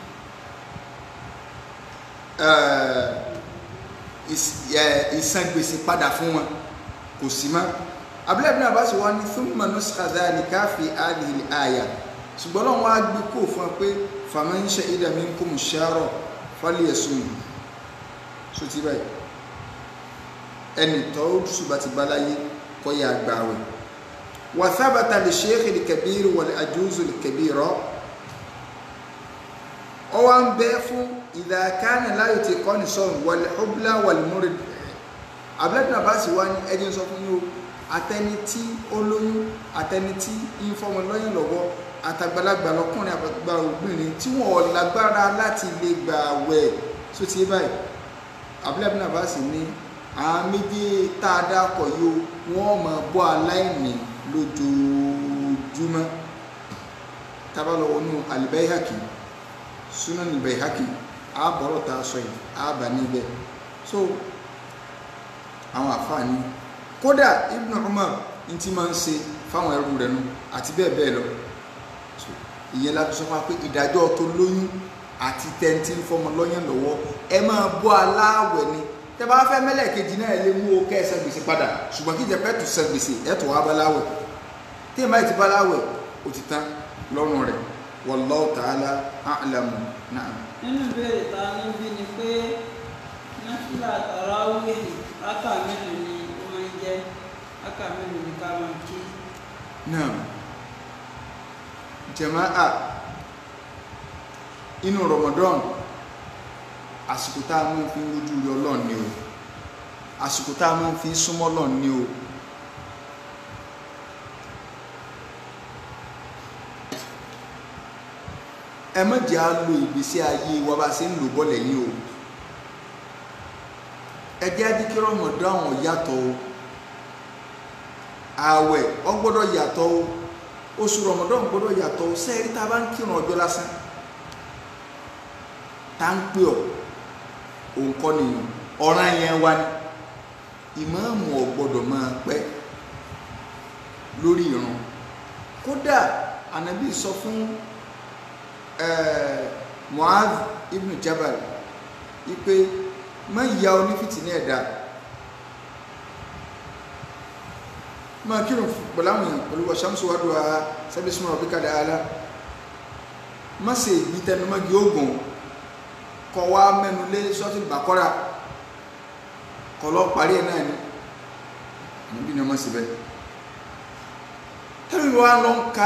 ìsan gbèsè padà fún wọn kò sí mọ́ abúlé bí Abbas wá ní thumma nuskha dhalika fi hadhihi al-aya ṣùgbọ́n lọ́wọ́ á gbé kó fún ẹ pé faman shahida minkum ash-shahra falyasum tó ti báyìí ẹni tó ṣùgbọ́n ti bá láyé kọ́ yà gbàwẹ̀ wà sábàtà lè ṣeéhì lè kẹbíiri wà lè àjúzù lè kẹbíirọ́ ọ wá ń bẹ́ fún ìdàkánì láyò tí kọ́ ní sọ́run wà lè ọ̀bùlà wà lè múrẹ̀ abúlẹ́dùn àbá sì wá ní ẹni sọ fún yóò àtẹni tí ó lóyún àtẹni tí ń fọmọ lọ́yìn lọ́wọ́ àtàgbàlagbà lọ́kùnrin àgbàlagbà obìnrin tí wọ́n lágbára láti lè gbàwẹ̀ tó ti báyìí abúlẹ́dùn àbá sì ní àwọn méjì tá a dákọ̀ yóò wọ́n máa bọ́ aláìní lójoojúmọ́ tábàlọ́ wọnú alìbẹ́yàkì sunan alìbẹ́yàkì àbọ̀rọ̀ tá a sọ yìí àbà níbẹ̀ so àwọn àfààní kódà Ibn Umar ní ti máa ń ṣe fáwọn ẹrú rẹ̀ nù àti bẹ́ẹ̀ bẹ́ẹ̀ lọ ìyẹn láti sọ fún wa pé ìdájọ́ tó lóyún àti tẹ́ntì fọmọ lọ́yàn lọ́wọ́ ẹ máa bọ́ aláwẹ̀ ni tẹ bá fẹ́ mẹ́lẹ̀ kejì náà lè mú o kẹ́ ẹ san gbèsè padà ṣùgbọ́n kí ìjẹ́pẹ́ tó san gbèsè ẹ̀ tó wá baláwẹ̀ tí ìmọ̀ ìtì baláwẹ̀ ó ti tán lọ́rùn rẹ̀ wallahu ta'ala a'lamu na'am. nínú ìbéèrè ta níbí ni pé náfìlà tàràwíhì rákà mélòó ni ó máa ń jẹ́ rákà mélòó ni ká máa kí. na'am jama'a inú Ramadan àsìkò tá a máa fi rójú rí ọlọ́run ni o àsìkò tá a máa fi súnmọ́ ọlọ́run ni o ẹ má jẹ́ á lo ìgbésí ayé wa bá ṣe ń lò bọ́lẹ̀ yìí o ẹ jẹ́ á díkí Ramadan yàtọ̀ o ààwẹ̀ ó gbọ́dọ̀ yàtọ̀ o oṣù Ramadan gbọ́dọ̀ yàtọ̀ o sẹ́ẹ̀rí tá a bá ń kírun ọjọ́ lásán tá ń pè ọ́ òun kọ́ nìyàn ọ̀ràn yẹn wá ní ìmáàmù ò gbọ́dọ̀ máa pẹ́ lórí ìrun kódà ànábì sọ fún Mu'adh ibn Jabal wípé má ya onífìtì ní ẹ̀dá máa kírun pẹ̀lú àwọn èèyàn pẹ̀lú wàṣámsù wádùá sábẹ́ súnmọ́ ọ̀bí kàdà ala má ṣe ìgbí tẹnumọ́gi ogun kọ wá mẹ́nu lé sọ́tì bàkọ́ra kọ lọ parí ẹ̀ náà ni níbi ni ọmọ sí bẹ́ẹ̀ tẹ́lẹ̀ wá lọ ń ka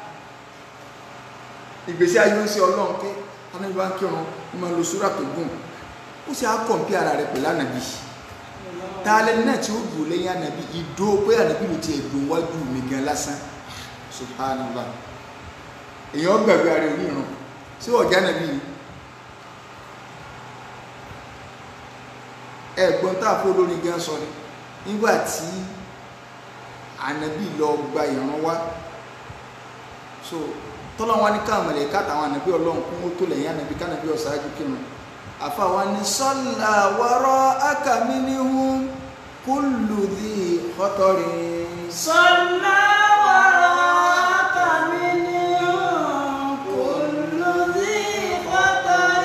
ìgbésí ayé ń ṣe ọlọ́run pé anábì wá ń kírun ní máa lo súrà tó gùn ó sì á kọ̀ǹpí ara rẹ̀ pẹ̀lú ànàbì tààlẹ́ náà tí ó dùn lẹ́yìn ànàbì ìdó pé ànàbì ló ti ẹ̀dùn wájú mi gan lásán subhanallah èèyàn gbàgbé ara onírun sí ọ̀já ànàbì yìí ẹ̀gbọ́n tá a fọ́ lórí gan sọ ni nígbà tí ànábì lọ gba ìran wá so tọ́lọ́wọ́n ní káwọn mọ̀lẹ́ káàtàwọn ànábì ọlọ́run kún ó tó lẹ́yìn ànábì kánábì ọ̀sáájú kírun àfàwọn ni sọ́là wọ́rọ́ akàmínihun kúlù dì kọ́tọ́rin صلى وراءك منهم كل ذي خطر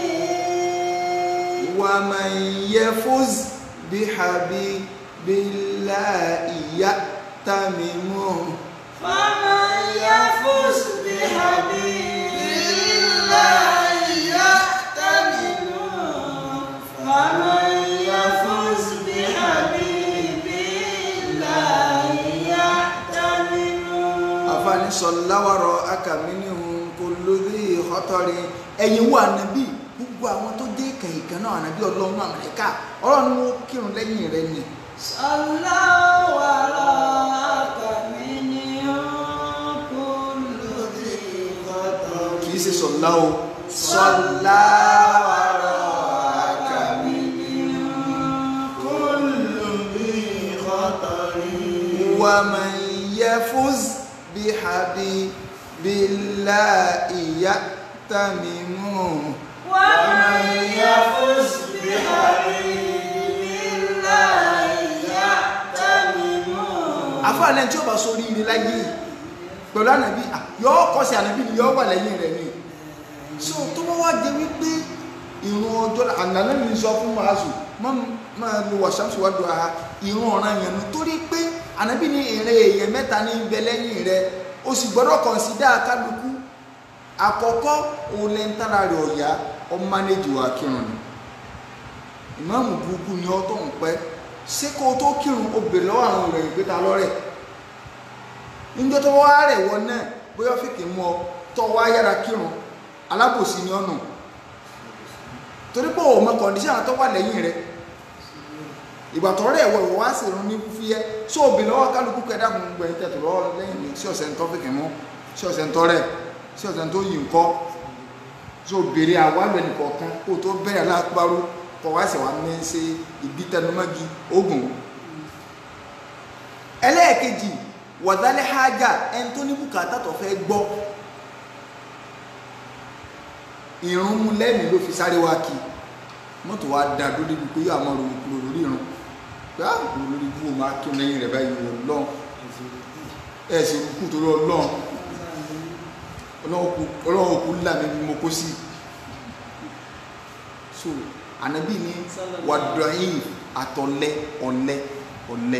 ومن يفز بحبيب الله يأتمم فمن يفز بحبيب الله يأتمن فمن يفز بحبيب الله يأتمن àfààní sọláwàrọ akàmínihun kò lórí ìhọtọrin ẹ̀yin wà níbí gbogbo àwọn tó dé kẹyìnkàn náà ànábì Ọlọ́run Amẹríkà Ọlọ́run ni wọn kírun lẹ́yìn rẹ̀ ni صلى وراءك منهم كل ذي خطر kì í ṣe sọlá o sọláwàrọ ومن يفز بحبيب الله يأتمم ومن يفز بحبيب الله يأتمم àfáàlẹ́ tí ó bá sórí ire láyé yìí pẹ̀lú ànàbí yọ́ kọ́ sí ànàbí ni yọ́ wà lẹ́yìn rẹ̀ ni so tó bá wá jẹ wípé ìrun ọjọ́ ànàlá mi sọ fún màásù máa lo wàṣàmùsù wá do aha ìrun ọ̀ràn yẹn nu torí pé ànàbí ní ìrìn èèyàn mẹ́ta ní bẹ lẹ́yìn rẹ̀ o sì gbọ́dọ̀ kọ̀nsídà kálukú àkọ́kọ́ òun lẹ́ńtàrà rẹ̀ ọ̀yá ọmọ mánéjì wà kírun ni ìmáàmù burúkú ni ọ́ tó ń pẹ́ ṣé kó o tó kírun o bèrè lọ́wọ́ àwọn ìròyìn pé ta lọ́rẹ̀ níjọ́ tó wá rẹ̀ wọ náà bóyá fìkì mú ọ tó wá yára kírun alábòsí ni ọ̀nà torí pé òun mọ kọ̀ǹdíṣàn tó wà lẹ́yìn rẹ̀ ìgbà tó rẹ̀ wọ ìwọ wá sì rún ní fúfúyẹ́ ṣó o bèrè lọ́wọ́ kálukú kẹdà fún gbogbo ẹni tẹ̀tù lọ́wọ́ lẹ́yìn mi sí ọ̀sẹ̀ ńtọ́ fìkì mú sí ọ̀sẹ̀ ńtọ́ rẹ̀ sí ọ̀sẹ̀ ńtọ́ yìí ńkọ́ ṣó o bèrè àwálò ẹnìkọ̀ọ̀kan kó o tó bẹ̀rẹ̀ aláàpárò kọ wá sí wa ní ṣe ìbítẹnumọ́gi ogun ẹlẹ́ẹ̀kejì wàdálẹ́ hájà ẹni tó ní bùkátà tó fẹ́ gbọ́ ìrún mú lẹ́mìí ló fi sáré wá kí mọ́tò wa dá dúró débi pé yóò máa ronú kúrò lórí ìrún pé á kúrò lórí ibú òun máa kí òun lẹ́yìn rẹ̀ báyìí wọ̀ lọ́n ẹ̀ sì kú torí ọlọ́run ọlọ́run kú lámì bí mo kó sí so anabi ni wadọ̀yìn àtọ̀lẹ́ ọ̀lẹ́ ọ̀lẹ́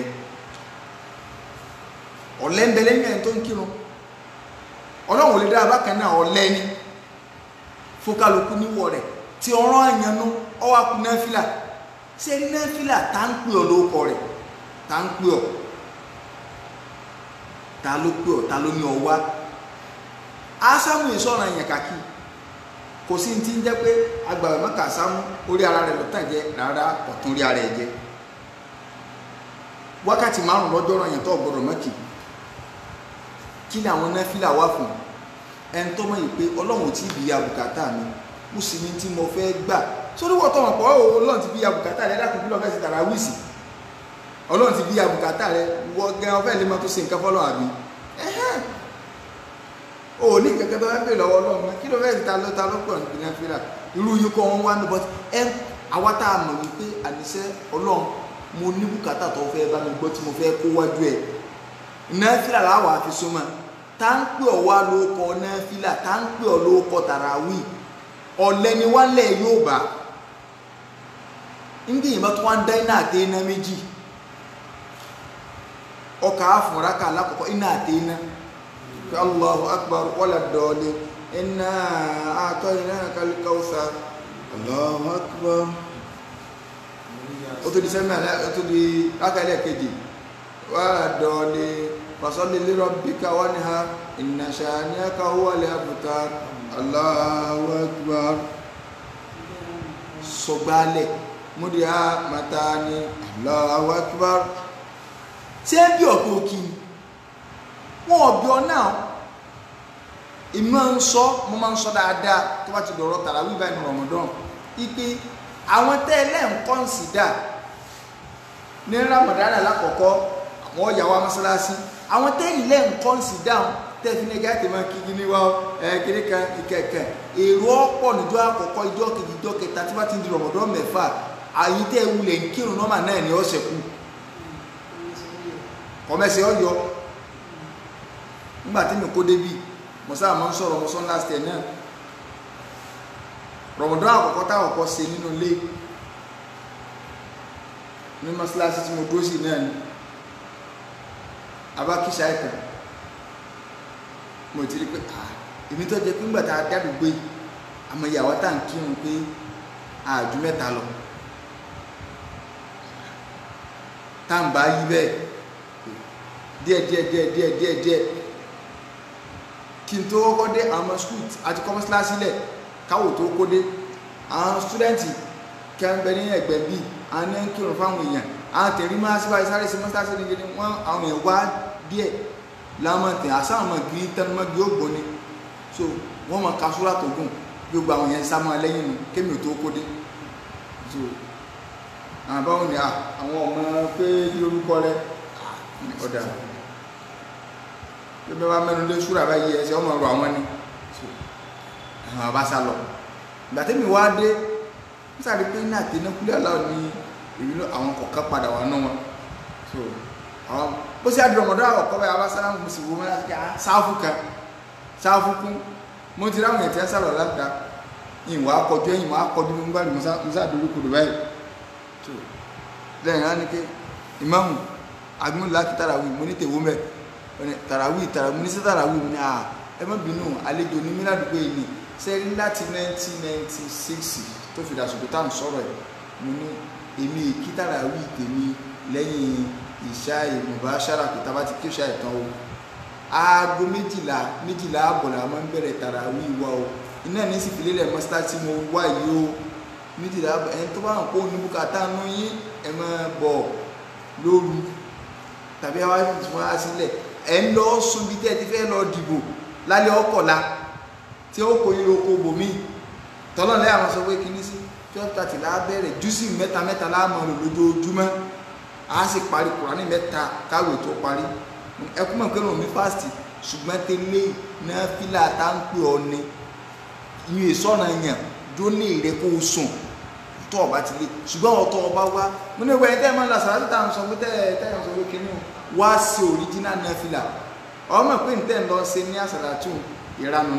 ọ̀lẹ́ ń bẹ lẹ́yìn ẹni tó ń kírun ọlọ́run ò lè dára bákan náà ọ̀lẹ́ ni fókàlùkù níwọ̀ rẹ̀ tí ọ̀rọ̀ àyànnú ọwọ́ akú náfìlà ṣé rí náfìlà tá ń pè ọ́ lórúkọ rẹ̀ tá ń pè ọ́ ta ló pè ọ́ ta ló ní ọ wá ásámù ìsọ̀rọ̀ yẹn kàkí kò sí ti ń jẹ́ pé agbàwẹ̀ mọ́kà sámú orí ara rẹ̀ lọ́tàn jẹ́ rárá ọ̀tún rí ara ẹ̀ jẹ́ wákàtí márùn lọ́jọ́ ràn yẹn tó gbọ́dọ̀ mọ́kì kí ni àwọn náfìlà wà fún ẹni tó mọ̀ yìí pé ọlọ́run tí bí abùkátà mi mo sì ní tí mo fẹ́ gbà sórí wọ́n tọmọ̀ pọ̀ ọlọ́run ti bí abùkátà rẹ dákun bí lọ́ọ́ fẹ́ sí tàrà wíìsì ọlọ́run ti bí abùkátà rẹ wọ́n gẹ́ ọ fẹ́ lè mọ́ tó ṣe nǹkan fọ́lọ́ àbí ẹ̀hẹ́n o ní kẹ̀kẹ́ tó fẹ́ pè lọ́wọ́ ọlọ́run kí ló fẹ́ ta ló ta ló pọ̀ níbi náfìlà irú yìí kọ́ wọn wá ní bọ́tí ẹ àwa tá a mọ̀ wípé àníṣe ọlọ́run mo ní bùkátà tó fẹ́ bá mi gbọ́ tí mo fẹ́ kó wájú ẹ̀ náfìlà làwọn àfi súnmọ́ tá ń pè ọ́ wá ló kọ náfìlà tá ń pè ọ́ ló kọ tàràwì ọ̀lẹ́ ni wọ́n lẹ̀ yóò bá ndí yìí bá tó wọ́n dá iná àti iná méjì ọkà àfọ̀nráka alákọ̀ọ́kọ́ iná àti iná pé allahu akbar wala dọ̀ọ̀lẹ̀ iná àtọ́ iná kálíkàwùsà allahu akbar ó tó di sẹ́mi àlẹ́ ó tó di rákàlẹ̀ kejì wala dọ̀ọ̀lẹ̀ fasalli li rabbika wanhar inna shani'aka huwal abtar allahu akbar sọgbálẹ̀ múdíá matani allahu akbar tí ẹ bí ọ̀pọ̀ òkì wọn ọ̀bí ọ náà ìmọ̀ ń sọ mo máa ń sọ dáadáa tó bá ti dọ̀rọ̀ tàràwí báyìí ní Ramadan ipe àwọn tẹ́lẹ̀ ń kọ́nsìdá ní ramadana lákọ̀ọ́kọ́ àwọn ọ̀yà wa mọ́sálásí àwọn tẹ́lẹ̀ ń kọ́nsìdá tẹ́fí ní gáàtì máa kí ní wá kiri kan ìkẹ̀kẹ̀ èrò ọ̀pọ̀ níjọ́ àkọ́kọ́ ìjọ́ kejì ìjọ́ kẹta tí wọ́n ti ń di rọ̀mọ̀dọ́ mẹ́fà àyí tẹ́ wulẹ̀ ń kírun nọ́mà náà ní ọ̀sẹ̀ kù kọ́mẹ́sì ọ̀yọ́ nígbà tí mi kó débi mọ̀sá àmọ́ ń sọ̀rọ̀ mọ̀sán last year náà rọ̀mọ̀dọ́ àkọ́kọ́ táwọn kọ́ ṣe nínú ilé ní mọ́sálásí tí mo dúró sí náà ni abákíṣà ìtàn mo ti rí pé ah èmi tó jẹ pé ńgbà tá a dádùgbò yìí àmọ́ ìyàwó tá à ń kírun pé àjù mẹ́ta lọ tá à ń bá yí bẹ́ẹ̀ díẹ̀ díẹ̀ díẹ̀ díẹ̀ díẹ̀ díẹ̀ kí n tó kọ́kọ́ dé àwọn skul àti kọ́mọ́sílá sílẹ̀ káwò tó kó dé àwọn stúdẹ́ǹtì kẹ́ńbẹ́ ní ẹgbẹ́ bíi àwọn ní kírun fáwọn èèyàn àwọn tẹ̀rí máa síbáyé sáré sí mọ́sílá sí ní gidi wọ́n àwọn èèyàn wá díẹ̀ lámọ̀tẹ̀ àsáwọn gírí tẹnumọ́gí ògbó ni so wọ́n mọ̀ kasúrà tó gùn gbogbo àwọn yẹn sá máa lẹ́yìn nu kémi ò tó kó dé so àwọn báwọn ni àwọn ọmọ pé kí lórúkọ rẹ ọ̀dà bí bẹ́ẹ̀ bá mẹ́nu lé súrà báyìí ẹsẹ̀ ọmọ ọ̀rọ̀ àwọn ni so àwọn bá sá lọ ìgbà tẹ́mi wá dé ń sáré pé ní àtẹnukúlẹ̀ aláwọ̀ ní ìrìnà àwọn kọ̀ọ̀kan padà wà náà wọn so àwọn bó ṣe àdúrà ọmọdé àkọ́kọ́ báyìí abására ń sì wọ́n máa ká sáfù kan sáfù kún mo ti ráwọn ètò ẹ̀sà lọ láta ìwà akọjú ẹ̀yìn wọ́n akọjú ní gbàdú musa àdúró kodò báyìí tó lẹ́yìn á ní pé ìmáàmù agbóhùn láti tàràwì mo ní tèwó mẹ́ tàràwì tàràwì mo ní sí tàràwì mo ní à ẹ má bínú àlejò ní míládùúgbò yìí ni sẹ́rí láti 1996 tó fi dàsùkú tá à ń sọ̀rọ̀ ẹ̀ mo ní èmi èkí tàràwì tèmi lẹ́yìn ìṣá ìmọ̀bá ṣára pé tábà ti kíṣà ìtàn o aago méjìlá méjìlá àbọ̀là máa ń bẹ̀rẹ̀ tàràwí wa o iná ní sì fìlẹ̀ lẹ̀ mọ́sítà tí mo wá yìí o méjìlá ẹni tó bá hàn kó ní bùkátà nú yín ẹ máa bọ̀ lóru tàbí àwa tí wọ́n á sílẹ̀ ẹ̀ ń lọ sùn bí tẹ́ ẹ ti fẹ́ lọ dìbò lálẹ́ ọkọ̀la tí ó kó yín lóko bòmí tọ́lọ́ lẹ́yìn àwọn sọ pé kíní sí twelve thirty la bẹ̀rẹ̀ júùsì mẹ́ta mẹ́ta láàmú lójoojúmọ́ a sì parí kùránì mẹ́ta káwé tó parí ẹkún mọ̀ pé ràn mí fásitì ṣùgbọ́n tẹ́lẹ̀ náà fílà tá ń pè ọ ni ìyẹn ìsọ̀nà yẹn jó ní èrè kó o sùn tó ọba ti lé ṣùgbọ́n ọ̀tọ̀ ọba wá mo ní ìwé tẹ́ ẹ máa ń la sàrátì tá à ń sọ pé tẹ́ ẹ tẹ́ ẹ sọ pé kíní wá sí òríjínà náà fílà ọmọ pé nítẹ̀ ń lọ ṣe ní àsàlátù ìranu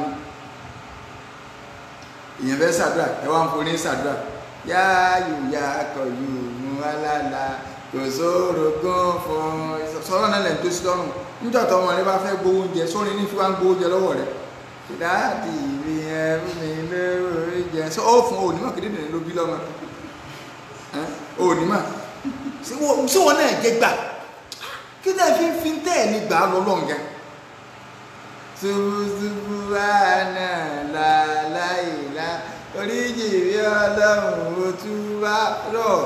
ìyẹn fẹ́ ṣàdúrà ẹ wá ń forí ṣàdúrà yáàyò yá akọ̀ yóò mú alálà kò sóòrò gan fún sọ́rọ̀ náà lẹ́nu tó sí lọ́rùn níjọ́ tó ọmọ rẹ bá fẹ́ gbowó oúnjẹ sórí ní fi wá ń gbowó oúnjẹ lọ́wọ́ rẹ dáàdì mi ẹrú mi lérò oúnjẹ sọ ó fún onímọ̀ kéde nìyẹn ló bí lọ́mọ onímọ̀ sí wọn náà jẹ gbà kí náà fi fi ń tẹ̀ ní gbà lọ lọ́ngẹ. ṣubúṣubú àná làlàyé oríjì rí ọlọ́run ó túbà rọ̀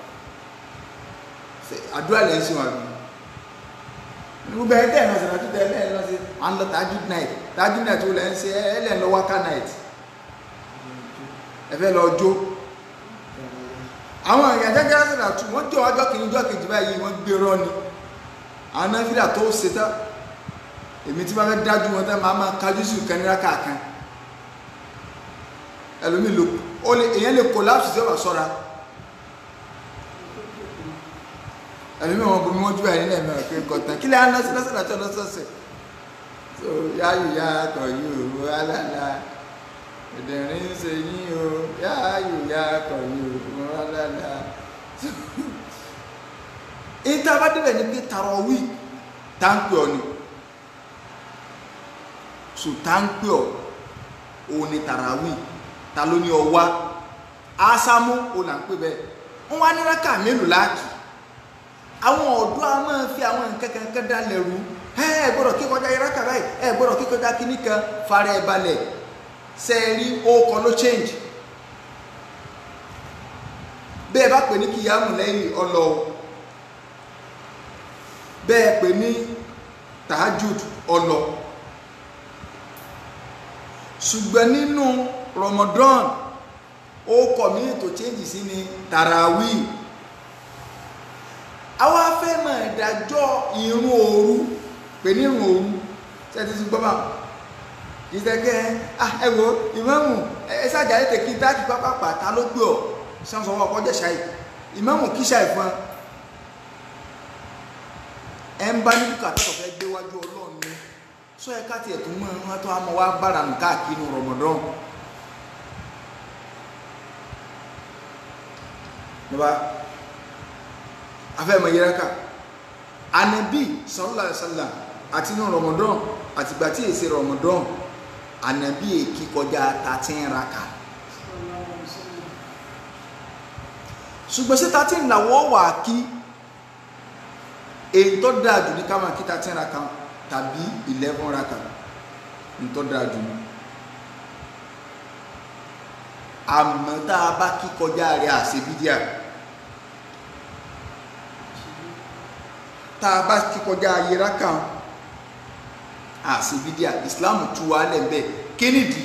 àdúrà lẹ́yìn sí wọn àbí gbogbo ẹ̀ tẹ́ ẹ̀ náà sọ̀rọ̀ àti tẹ́ ẹ̀ lọ sí à ń lọ tajud night tajud night wo lẹ́ ń ṣe ẹ̀ lẹ́ ń lọ wákà night ẹ fẹ́ lọ jó àwọn èèyàn jẹ́jẹ́ sọ̀rọ̀ àtú wọ́n jọ ọjọ́ kìíní ọjọ́ kejì báyìí wọ́n gbé rọ́ ni àwọn náfìlà tó ṣe tán èmi tí wọ́n fẹ́ dájú wọn tán máa máa kájú sí ìkànnìlá kàkan ẹlòmíì lò èèyàn lè collapse sí ọ̀rọ̀ sọ́ra ẹ̀mí mi wọn bomi wọn jú ẹ̀rí náà mẹ́rin pé kọ̀tàn kí lè á lọ́sí lọ́sí láti ọlọ́sọ̀ọ̀sẹ̀ so yáyù yá akọ̀ yìí o alálà ìdẹ̀rín ń ṣe yín o yáyù yá akọ̀ yìí o alálà ìta bá débẹ̀ ní pé tàràwí táǹpì ọ̀ ni so táǹpì ọ̀ òun ni tàràwí ta ló ní ọ wá ásámú òun là ń pè bẹ́ẹ̀ wọ́n wá ní rákà mélòó láàkì àwọn ọ̀dọ́ a máa fi àwọn nǹkan kankan dá lẹ́rú ẹ gbọ́dọ̀ kí kọjá iraka báyìí ẹ gbọ́dọ̀ kí kọjá kíní kan fara ẹ̀ balẹ̀ sẹ́ẹ̀rí ọkọ̀ ló change bẹ́ẹ̀ bá pè ní kìyàmù lẹ́yìn ọlọ́ bẹ́ẹ̀ pè ní tahajud ọlọ́ ṣùgbọ́n nínú Ramadan ó kọ̀ mí tó change sí ni tàràwí àwa fẹ́ mọ̀ ìdájọ́ ìrun òru pè ní ìrun òru ṣẹ́ni ti gbọ́ bá ìṣẹ́gẹ́ ẹ wo ìmáàmù ẹ ṣáàjà ètè kí táàkì pápápá ta ló gbé ọ sáńsọ wọn kọjá ṣáì ìmáàmù kí ṣáì fún ẹ ń bá ní bùkátà tó fẹ́ gbé wájú ọlọ́run ni sọ ẹ ká tiẹ̀ tó mọ ẹran tó àmọ́ wá gbára nù káàkiri rọmọdán nígbà afẹ́mọ̀ yẹra ká anabi sallallahu alaihi wasallam àti ní rọmọdán àtìgbà tí èsì rọmọdán anabi èkí kọjá thirteen raka ṣùgbọ́n sí thirteen làwọ̀ wà kí èyí tó dáa jù ní ká máa kí thirteen raka tàbí eleven raka ní tó dáa jù ní àmọ́ tá a bá kí kọjá rẹ̀ àṣebídíà tá a bá kí kọjá ayé raka àṣebídíà Islam tú wa lẹ́ẹ̀bẹ̀ kennedy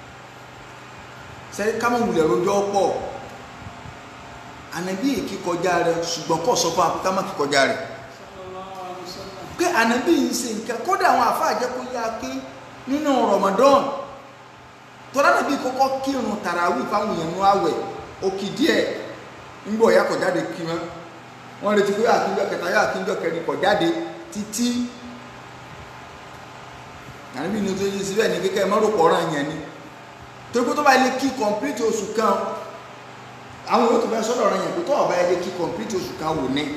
sẹ́rí kámọ̀ wulẹ̀ rojọ́ pọ̀ ànábì èkí kọjá rẹ̀ ṣùgbọ́n kọ́ sọ fún akókò má kí kọjá rẹ̀ pé ànábì ń ṣe nǹkan kódà àwọn àfáà jẹ́ kó yá ké nínú Ramadan tọ́lá nàbí kọ́kọ́ kírun tàràwí fáwọn èèyàn nú àwẹ̀ òkì díẹ̀ ńgbọ̀ ya kọjáde kí wọn wọ́n retí pé àkíjọ kẹta yá àkíjọ kẹrin kọjáde títí ànábì ní tó yí síbẹ̀ ní kékeré mọ́rò pọ̀rọ̀ yẹn ni torí pé tó bá ilé kí kọ̀mpútì oṣù kan àwọn yóò tó fẹ́ sọ́dọ̀ ọ̀rọ̀ yẹn pé tó ọ̀bá ilé kí kọ̀mpútì oṣù kan wò ní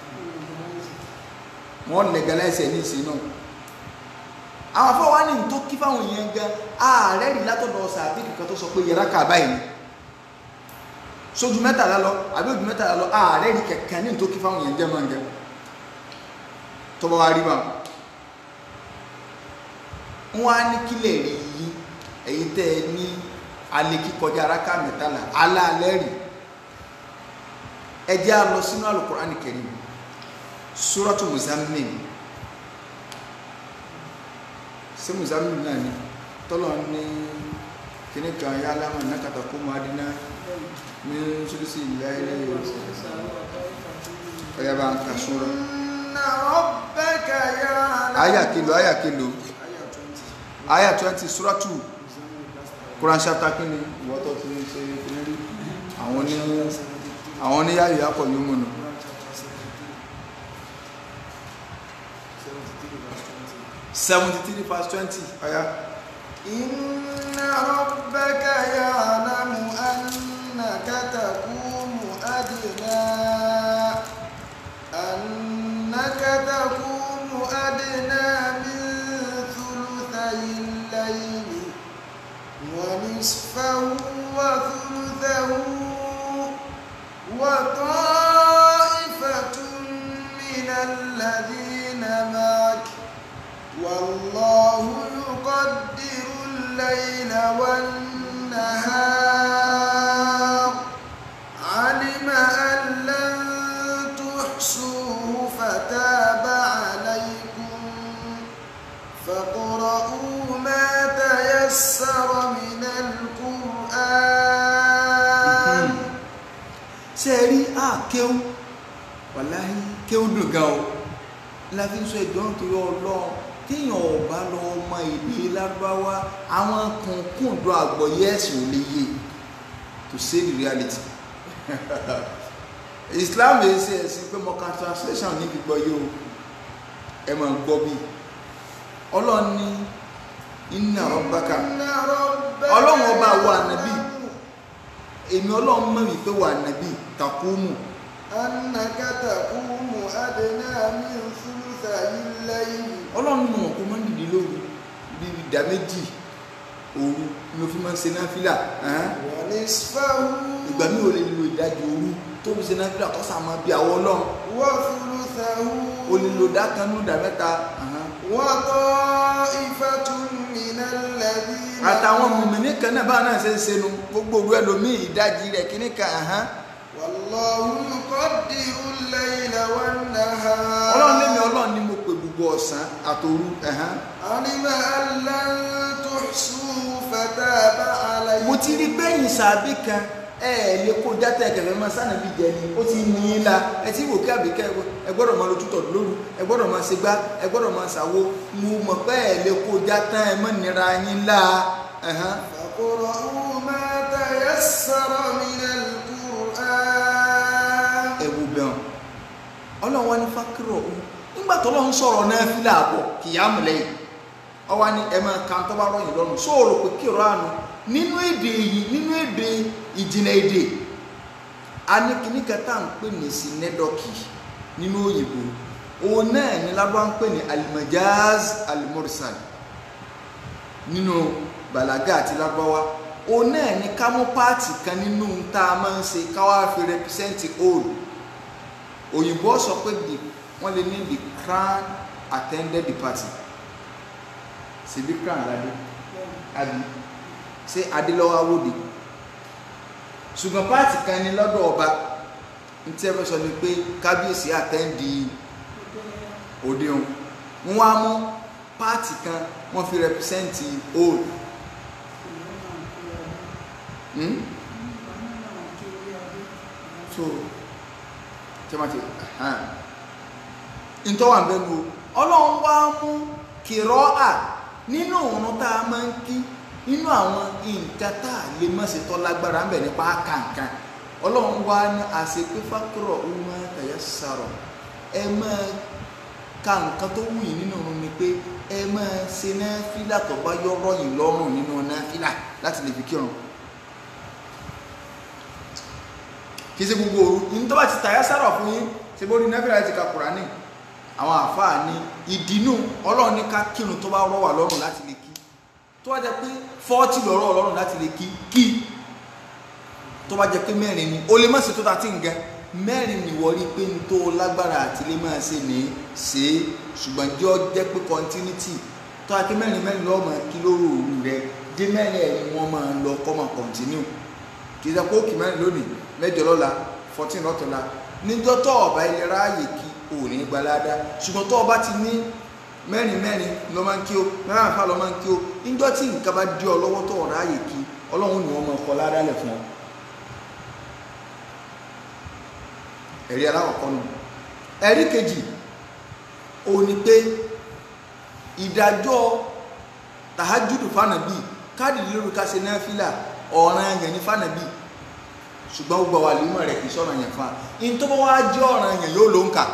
wọ́n legalize ẹ̀ ní ìsìn náà àwọn afọ wa ní tó kí fáwọn èèyàn gan ààrẹ rí látọ̀dọ̀ sàbí kankan tó sọ pé yẹra kà báyìí ni sójú mẹ́tàlá lọ àbí ojú mẹ́tàlá lọ ààrẹ rí kẹ̀kẹ́ ní tó kí fáwọn èèyàn jẹ́ máa ń jẹ tó bá wá rí bá wọn á ní kílẹ̀ rí yí èyí tẹ́ ẹ ní alẹ́ kíkọjá araka mẹ́tàlá alálẹ́ rí ẹ jẹ́ á lọ sínú Al-Qur'ani Karim Suratu Muzammil ṣé muzammil náà ni tọ́lọ̀ ní kíní kan yá lámà nákàtà kó mọ́ adínà ní ṣúrísì ìlà ilẹ̀ yóò ọ̀yá bá ń ka súnrọ̀ Inna rabbaka ya'lamu. àyà kìlò àyà kìlò àyà 20 suratu Quran chapter kíni ìwọ́tọ̀ tí ń ṣe kíní rí àwọn ní àwọn ní yáyò yákọ̀ yóò múnú seventy three verse twenty ọ̀yá. Inna rabbaka ya'lamu annaka taqumu adna annaka taqumu adna min thuluthay al-layli wa nisfahu wa thuluthahu wa ta'ifatun min alladhina ma'aka والله يقدر الليل والنهار علم أن لن تحصوه فتاب عليكم فاقرؤوا ما تيسر من القرآن ṣe rí àkéwù wàláhí kéwù dùn gan o láti sọ ìjọ́n torí ọlọ́run téèyàn ọba lọ ọmọ èdè lárúbáwá àwọn kùnkùndùn àgbọ̀yé ẹ̀sìn ò lè yé to say the reality Islam yìí ṣe ẹ̀sìn pé mọ̀ká translation níbi gbọ́ yìí o ẹ máa gbọ́ bí ọlọ́run ní inna rabbaka Inna rabbaka Ọlọ́run ọba wa ànábì. èmi ọlọ́run mọ̀ wípé wà nàbí takumu أنك تقوم أدنى من ثلثي الليل ọlọ́run mọ̀ kó máa ń dìde lóru bí ìdá méjì òru ni o fi máa ń ṣe náfìlà ẹ̀hán. ونصفه ìgbà mi ò lè lo ìdajì òru tó fi ṣe náfìlà kó sàmọ́ bí àwọn ọlọ́run وثلثه o lè lo dákanú ìdá mẹ́ta ẹ̀hán. وطائفة من الذين àtàwọn mùmíní kan náà báwọn náà ṣe ń ṣenu gbogbo òru ẹlòmíì ìdajì rẹ̀ kíní kan ẹ̀hán. والله يقدر الليل والنهار ọlọ́run lémi ọlọ́run ni mo pè gbogbo ọ̀sán àtòru ẹ̀hán. علم أن لن تحصوه فتاب عليكم mo ti rí bẹ́yìn sàbí kan ẹ ẹ lè kó jáde ẹkẹfẹ máa sànàbí jẹ ni ó ti ní í la ẹ ti wò kí àbíkẹ ẹ gbọ́dọ̀ máa lójú tọdún lóru ẹ gbọ́dọ̀ máa ṣe gbá ẹ gbọ́dọ̀ máa ṣàwo mo mọ̀ pé ẹ lè kó jáde ẹ mọ nira yín la ẹhán. فاقرؤوا ما تيسر من القرآن ẹ wo bẹ́ẹ̀ ọlọ́run wá ní fákírọ̀ ọ̀hún nígbà tó lọ́n sọ̀rọ̀ náà fílà àbọ̀ kìyàmù lẹ́yìn ọwá ní ẹ máa kan tó bá rọyìn lọ́rùn sóòrò pé kí ọ̀rọ̀ àánú nínú èdè yìí nínú èdè ìjìnlẹ̀ èdè a ní kíní kẹta ń pè ní sinẹ́dọ̀kì nínú òyìnbó òun náà ní lábọ́ ń pè ní alimajaz alimorsal nínú bàlágà àti lágbáwá òun náà ní ká mú páàtì kan nínú tá a máa ń ṣe káwá fi rẹpísẹ́ǹtì old òyìnbó sọ pé the wọ́n lè ní the crown attended the party ṣèbí crown ládé àbí ṣé adélọ́wọ́ awóde ṣùgbọ́n páàtì kan ní lọ́dọ̀ ọba ní tí ẹ fẹ́ sọ ni pé kábíyèsí àtẹ́ǹdì òde òun wọ́n wá mú páàtì kan wọ́n fi rẹpísẹ́ǹtì old hmm? so tí wọ́n ti hàn ntọ́wà ń bẹ́nu o ọlọ́run wá mú kìrọ́ à nínú òun tá a máa ń kí nínú àwọn nǹkan tá a lè má ṣe tọ́ lágbára ń bẹ̀ nípa kàǹkàn ọlọ́run wá ní àṣepé fákúrọ̀ ọmọ ẹ̀yà sàrọ̀ ẹ máa ka nǹkan tó wù yín nínú òun ni pé ẹ máa ṣe náfìlà tó bá yọ̀rọ̀ yín lọ́rùn nínú náfìlà láti lè fi kírun kì í ṣe gbogbo òru ní tó bá ti tàyà sàrọ̀ fún yín ṣe bó rí náfìlà ti ka Kùránì àwọn àfáà ní ìdínú ọlọ́run ní ká kírun tó bá rọ̀ wá lọ́rùn láti lè kí tó bá jẹ́ pé fọ́ọ̀tì lọ́rọ̀ ọlọ́run láti lè kí kí tó bá jẹ́ pé mẹ́rin ni o lè má ṣe tó ta tí ń gẹ mẹ́rin ni wọ́n rí pé n tó lágbára àti lè máa ṣe ní ṣe é ṣùgbọ́n jẹ́ ọ jẹ́ pé continuity tó a kí mẹ́rin mẹ́rin lọ́ọ́ máa kí lóru òru rẹ dé mẹ́rin ẹ̀ ni wọ́n máa lọ kọ́ máa continue kì í ṣe pé ó kì mẹ́rin lónìí mẹ́jọ lọ́la fourteen lọ́tọ̀la níjọ́ tó ọ̀bá ilẹ̀ ráàyè kí ò ní gbalada ṣùgbọ́n tó ọba ti ní mẹ́rin mẹ́rin ló máa ń kí o mẹ́rin àfa ló máa ń kí o níjọ́ tí nǹkan bá dí ọ lọ́wọ́ tó ọ̀rá ààyè kí ọlọ́run ni wọ́n máa kọ́ ládàálẹ̀ fún ọ. ẹ̀rí alákọ̀ọ́kọ́ nù ẹ̀rí kejì ò ní pé ìdájọ́ tàhájúdù fànàbí káàdì lórí ká ṣe náfìlà ọ̀ràn ẹ̀yàn ní fànàbí ṣùgbọ́n gbogbo àwọn àlùmọ̀ rẹ̀ kì í sọ̀rọ̀ yẹn fún wa in tó bá wá jẹ́ ọ̀ràn yẹn yóò ló ń kà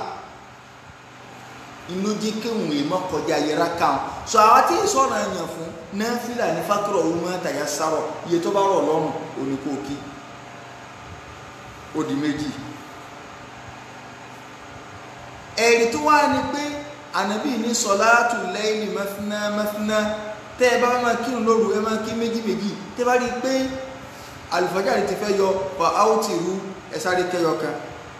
inú jí kéwòn lè mọ́ kọjá yẹra káwọn sọ àwa tí ń sọ̀rọ̀ yẹn fún náfìlà ní fákìrọ̀ òun máa tàyà sárọ̀ iye tó bá rọ̀ lọ́rùn òní kò kí ó di méjì ẹ̀rí tó wá ní pé ànábì ní sọ̀láàtù lẹ́yìn mẹ́fínà mẹ́fínà tẹ́ ẹ bá máa kírun lóru ẹ máa kí méjì méjì tẹ́ bá rí i pé alùfájàrí ti fẹ́ yọ fa áwùtì rú ẹsáré kẹyọ kan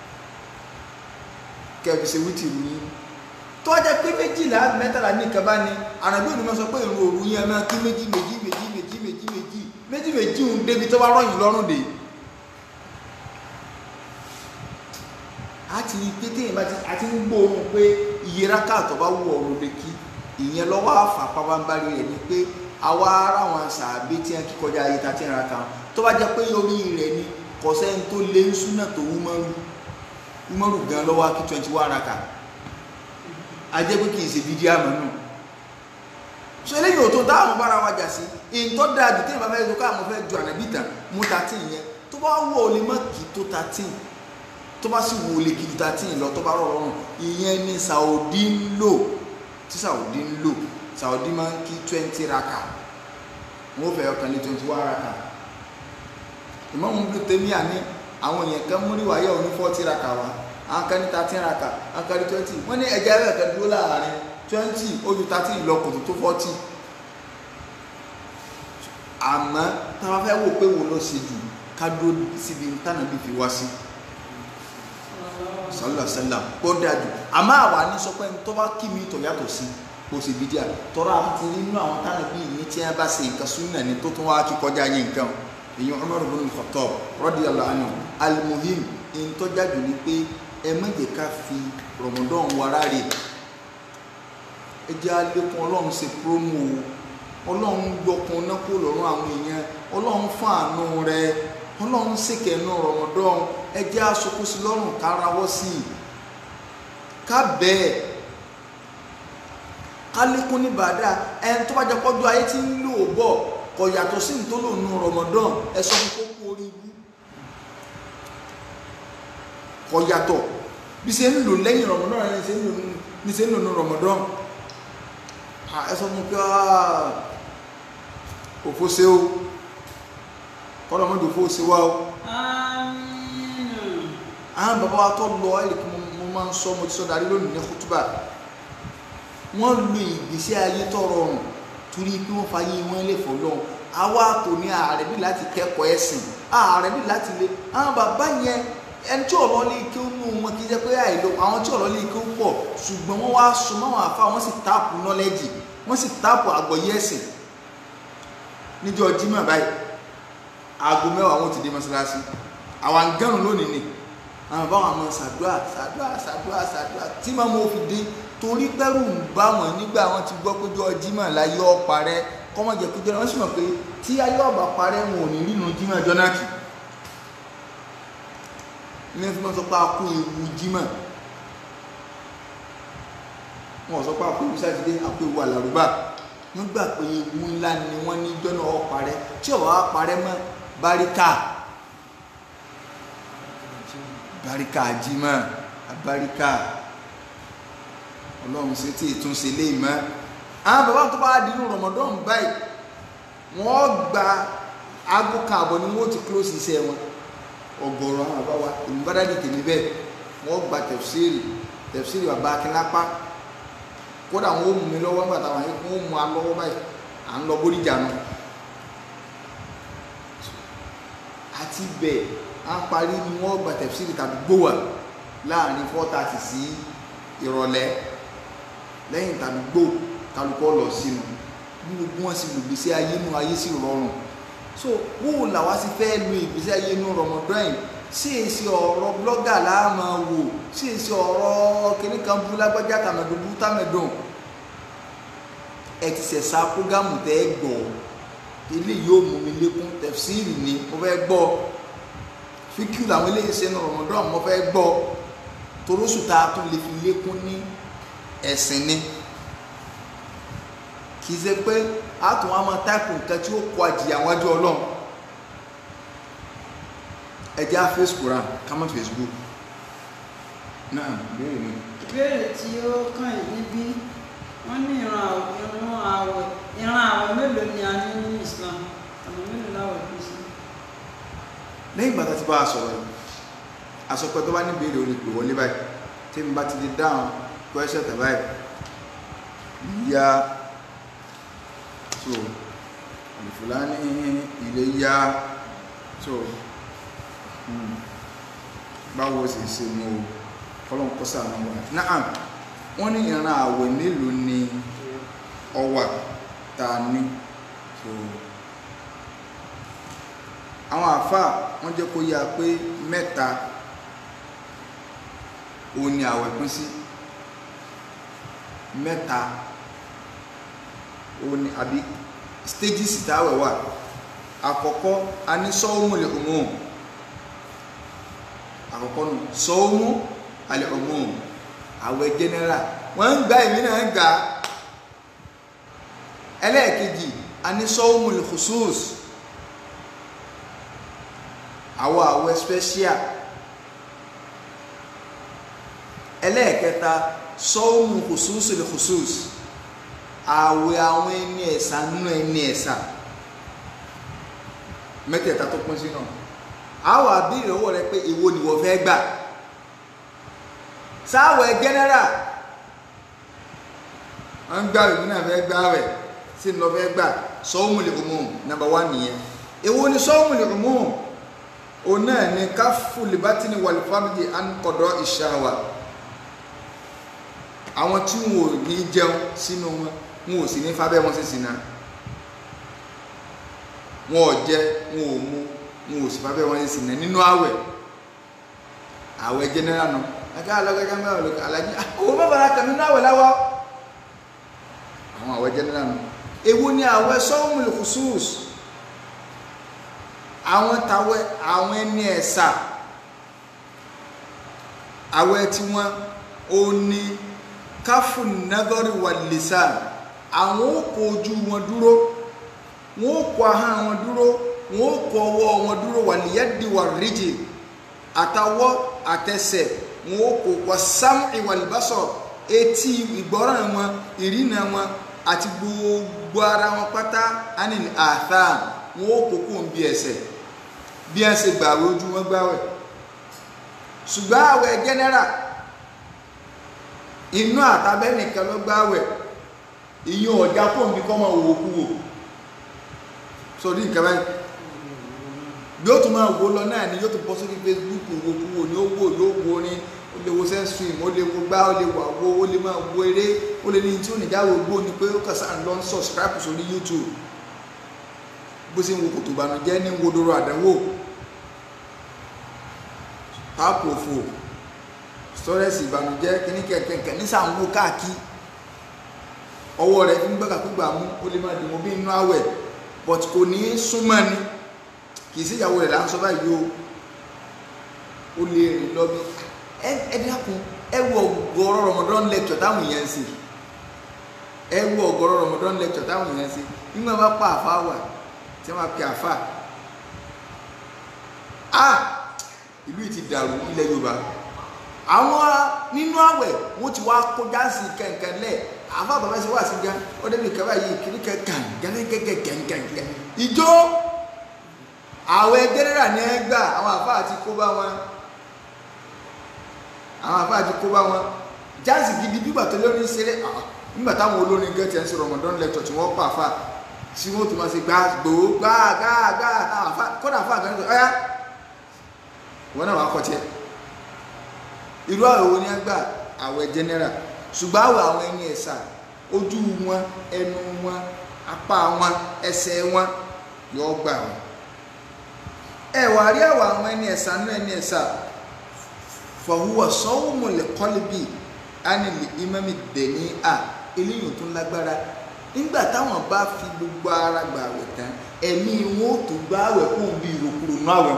kẹfì ṣe wítì rú yín tó jẹ́ pé méjìlá mẹ́tàlá ní ìkẹbá ni àràbí òní máa sọ pé ìrun òru yẹn máa kí méjì méjì méjì méjì méjì méjì méjì méjì ń débi tó bá rọyìn lọ́rùn dé a ti rí pé téèyàn bá ti a ti ń gbóòórùn pé iye rákàtọ̀ bá wù ọ̀run lè kí ìyẹn lọ́wọ́ àfà pàbámbarí rẹ̀ ni pé àwa ara wọn sàbí tí wọn kíkọjá ayé ta ti ń ra kan tó bá jẹ́ pé orí rẹ̀ ni kọ̀sẹ́ tó lé ń súnà tó wúmọ́rù wúmọ́rù gan lọ́wọ́ kí twenty one raka ajẹ́ pé kì í ṣe bídí àmọ́ náà so eléyìí ò tó dáhùn bára wa jà sí ìtọ́ da jù tí ìbá fẹ́ tó káàmù fẹ́ ju ànábì tàn mú thirteen yẹn tó bá wọ ò lè má kí tó thirteen tó bá sì wọ ò lè kí ju thirteen lọ tó bá rọ̀ rọrùn ìyẹn ni Saudi ń lò tí Saudi ń lò Saudi máa ń kí twenty raka wọn ò fẹ́ ọkàn ní twenty one raka ìmọ̀mù bí tèmi àní àwọn èèyàn kan múrí wáyé òní forty raka wa àwọn kan ní thirteen raka àwọn kan ní twenty wọ́n ní ẹja ẹ̀rọ kan dúró láàrin twenty ojú thirteen ìlọkùn tó forty àmọ́ táwa fẹ́ wò pé wo ló ṣe jù ká dúró síbi tánà bí fi wá sí sọlọ sẹlẹ kó dájú àmọ́ àwa ní sọ pé tó bá kí mi tó yàtọ̀ sí kó ṣe bí díà tọ́ra àti nínú àwọn tánà bí ní tí wọ́n bá ṣe nǹkan súnà ní tó tún wá kí kọjá yín nǹkan èyàn Umar ibn al-Khattab radiyallahu anhu al-muhim in tó jáde ní pé ẹ má jẹ́ ká fi Ramadan wara rè ẹ jẹ́ alékún ọlọ́run ṣe promo o ọlọ́run gbọ́kun náà kó lọ́rùn àwọn èèyàn ọlọ́run fún àánú rẹ ọlọ́run ṣèkẹ́ nù rọmọdán ẹjẹ́ aṣokó sí lọ́rùn kárawọ́ sí i ká bẹ́ẹ̀ ká lékún ní bàdá ẹni tó bá jẹ́ pọ́jú ayé tí ń lò bọ̀ kò yàtọ̀ sí ní tó lò nù rọmọdán ẹ sọ fún kókó orí ibú kò yàtọ̀ bí ṣe ń lò lẹ́yìn rọmọdán ẹni ṣe ń lò ní ṣe ń lò nù rọmọdán ẹ sọ fún pé òfó ṣe o kọ́lọ́mọdé òfó ṣe wá o àmín àwọn bàbá wa tó lọ ẹ̀rì kí mo máa ń sọ mo ti sọ darí lónìí ní kútúbà wọ́n lu ìgbésí ayé tó rọrùn torí pé wọ́n fàyè wọn lè fọ́ lọ́hùn àwa kò ní ààrẹ bí láti kẹ́kọ̀ọ́ ẹ̀sìn ààrẹ bí láti lé àwọn bàbá yẹn ẹni tí ọ̀lọ́ lè kí ó nù wọn kì í jẹ́ pé àìlò àwọn tí ọ̀lọ́ lè kí ó pọ̀ ṣùgbọ́n wọ́n wá so máwọn àfa wọ́n sì táàpù nọ́lẹ́jì wọ́n sì táàpù àgbọ̀yé ẹ̀sìn níjọ́ Jímọ̀ báyìí aago mẹ́wàá wọn ti dé mọ́ṣáláṣí àwọn gẹ́rùn lónìí ni àwọn báwọn àmọ́ ṣàdúrà ṣàdúrà ṣàdúrà ṣàdúrà tí màá mo fi dé torí pẹ́rù ń bá wọn nígbà wọn ti gbọ́ péjọ Jímọ̀ láyé ọ̀pá rẹ kọ́mọ jẹ́ péjọ wọn sì mọ̀ pé tí ayé ọ̀bà parẹ́ wọn ò ní rí nu Jímọ̀ jọ́nàkì ní fi máa sọ pé a kó ewu Jímọ̀ wọn ò sọ pé a kó ewu sátidé a kó ewu àlàrúbà wọ́n gbà pé ewu ńlá ni wọ́n ní jọ́nà ọ̀pá rẹ tí ọ̀wá parẹ́ mọ́ báríkà barika jimá abarika ọlọ́run ṣe tí ìtúnṣe lè mọ́ àwọn bàbá tó bá dínú rọmọdún báyìí wọ́n gba aago kan àbọ̀ ni wọ́n ti close iṣẹ́ wọn ọgọ́rọ̀ àwọn bàbá wa èmi bá dáàdi tèmi bẹ́ẹ̀ wọ́n gba tẹ̀fsíìrì tẹ̀fsíìrì bàbá akínlápá kódà wọn ó mú mi lọ́wọ́ nígbà táwọn ayé wọn ó mú wa lọ́wọ́ báyìí à ń lọ bóríjà nù àti bẹ́ẹ̀ a parí ni wọ́n gba tẹ̀síìrì tàbí gbówà láàrin four thirty sí ìrọ̀lẹ́ lẹ́yìn tàbí gbó kálukọ́ lọ sínú bí gbogbo wọn sì lò gbèsè ayé nù ayé sì rọrùn so wó làwa sì fẹ́ lo ìgbésí ayé nù rọmọdún yìí sí èsì ọ̀rọ̀ blọ́gà láàmà wò sí èsì ọ̀rọ̀ kìnnì kan bú lágbájá tàmẹ̀dùn bú tàmẹ̀dùn ẹ ti sẹ̀sà prógámù tẹ́ ẹ gbọ́ ilé yóò mú mi lékún tẹ̀síìrì ni mo fẹ́ gbọ́ fíkú làwọn eléyìí ṣe ní rọmọdún mo fẹ́ gbọ́ torósù tá a tún lè fi lékún ní ẹ̀sìn ni kì í ṣe pé a tún wá máa táìpù nǹkan tí ó kọ àjìyà wájú ọlọ́run ẹ jẹ́ á face Quran ká má Facebook náà béèrè mi. ìbéèrè tí ó kàn yín níbí wọ́n ní ìran àwẹ̀ ìran àwẹ̀ ìran àwẹ̀ mélòó ni a ní ní Islam ọ̀nà mélòó láwẹ̀ kù sí. lẹ́yìn ìgbà tá a ti bá a sọ̀rọ̀ yìí àsọpẹ́ tó bá ní béèrè olè pè wọlé báyìí tí mi bá ti di dáhùn question tẹ̀ báyìí yá so àlùfùlání ilé yá so hmm, báwo sì ṣe mú o kọ́lọ́n kọ́ sàánú wa náà wọ́n ní ìran àwẹ̀ mélòó ni ọwà tá a ní so àwọn àfáà wọ́n jẹ́ kó yá pé mẹ́ta ó ní àwẹ̀ pín sí mẹ́ta ó ní àbí stages táwẹ̀ wà àkọ́kọ́ a ní sọ́ọ́mù lè umum àkọ́kọ́ nù sọ́ọ́mù alẹ́ umum àwẹ̀ general wọ́n ń gba èmi náà ń gbà ẹlẹ́ẹ̀kejì a ní sọ́ọ́mù lè khusus àwọn àwẹ̀ special ẹlẹ́ẹ̀kẹta sọ́ọ̀mù khususu lè khusus àwẹ̀ àwọn ẹni ẹ̀sà nínú ẹni ẹ̀sà mẹ́tẹ̀ẹ̀ta tó pín sí náà àwọn àbílẹ̀ owó rẹ pé èwo ni wọ́n fẹ́ gbà sáwẹ̀ general wọ́n gbà rẹ̀ nínú àfẹ́ gbà rẹ̀ sí ní lọ fẹ́ gbà sọ́ọ̀mù lè umum number one nìyẹn èwo ni sọ́ọ̀mù lè umum òun náà ni káfù libatini wàlúfàmìlì ànkọ̀dọ̀ ìṣàwà àwọn tí wọn ò ní jẹun sínú wọn wọn ò sì ní fábẹ́ wọn sí sínú wọn ò jẹ wọn ò mu wọn ò sì fábẹ́ wọn sí sínú nínú àwẹ̀ àwẹ̀ jẹnẹrà nù ẹ̀ka alọ́gẹ́gẹ́ mẹ́wàá lókè alájí owó bàbára kàn nínú àwẹ̀ láwọ́ àwọn àwẹ̀ jẹnẹrà nù èwo ni àwẹ̀ sọ́ọ̀mù khusus àwọn tàwẹ̀ àwọn ẹni ẹ̀sà àwẹ̀ tí wọ́n ó ní káfù nagori wà lìsà àwọn ó kó ojú wọn dúró wọn ó kó ahọ́n wọn dúró wọn ó kó ọwọ́ wọn dúró wà lìyẹ́dì wà ríjì àtàwọ́ àtẹsẹ̀ wọn ó kó wà sámù ìwàlìbásọ̀ etí ìgbọ́ràn wọn ìrìnà wọn àti gbogbo ara wọn pátá anil atham wọn ó kó kó ń bí ẹsẹ̀ bí ẹ ṣe gbàwé ojú wọn gbáwẹ̀ ṣùgbọ́n àwẹ̀ general inú àtàbẹ́ nìkan ló gbáwẹ̀ ìyẹn ọ̀já kó ń bí kọ́ máa wò kú wò sórí nǹkan báyìí bí ó tún máa wò lọ náà ni yóò tún bọ́ sórí Facebook wò kú wò ní ó wò yóò wo ní ó lè wo sẹ́ńsùn ó lè wo gbá ó lè wà wo ó lè máa wo eré ó lè ní tí ó nìjáwó gbó ni pé ó kàn sáà ń lọ ń subscribe sórí YouTube bó ṣe ń wo kòtò ìbànújẹ́ ní wodoro àdánwò pápò òfò sọ́rẹ́sì ìbànújẹ́ kíní kẹ̀kẹ́kẹ́ ní sàǹwó káàkiri ọwọ́ rẹ̀ fi ń gbàgbàkúgbà mú ó lè máa dìmọ̀ bí inú àwẹ̀ but kò ní súnmọ́ ni kì í sí ìyàwó rẹ̀ là ń sọ báyìí o ó lè rìn lọ bí ẹ dákun ẹ wo ọ̀gọ̀rọ̀ Ramadan lecture táwọn èèyàn ń ṣe ẹ wo ọ̀gọ̀rọ̀ Ramadan lecture táwọn èèyàn ń ṣe nígbà bá pa àfa wà tí wọ́n pe àfa a ìlú yìí ti dàrú ilẹ̀ Yorùbá àwọn nínú àwẹ̀ wọ́n ti wá kó jáàsì kẹ̀kẹ́ lẹ̀ àfa bàbá ṣe wá sí gan ó débi kẹfà yìí kiri kẹ kàn gẹ́gẹ́gẹ́ gẹ́gẹ́gẹ́ ìjó àwẹ̀ jẹ́nẹ́rà ní ẹ gbà àwọn àfa àti kó bá wọn àwọn àfa àti kó bá wọn jáàsì gidi bígbà tó lórí ṣeré nígbà táwọn olórin gẹ́tì ẹ̀ ń sọ Ramadan lecture tí wọ́n pa àfa tí wọ́n tún máa ṣe gbá gbòó gbá gbá gbá táwọn àfa kódà àfa àgbà nígbà ọ̀yá wọn náà wà kọ́ tiẹ̀ irú àwẹ̀ wo ni ẹ gbà àwẹ̀ general ṣùgbọ́n àwẹ̀ àwọn ẹni ẹ̀sà ojú wọn ẹnu wọn apá wọn ẹsẹ̀ wọn yóò gbà wọn ẹ wà rí àwọ̀ àwọn ẹni ẹ̀sà náà ẹni ẹ̀sà fọwọ́ sọ́wọ́mọlẹ̀ kọ́líbì ánìlì ìmọ̀mì dẹ̀ní à eléyìí tó lágbára nígbà táwọn bá fi gbogbo ara gbà àwẹ̀ tán ẹ̀mí wọn ò tó gbà àwẹ̀ kó bí ìrokúrò náà àwẹ̀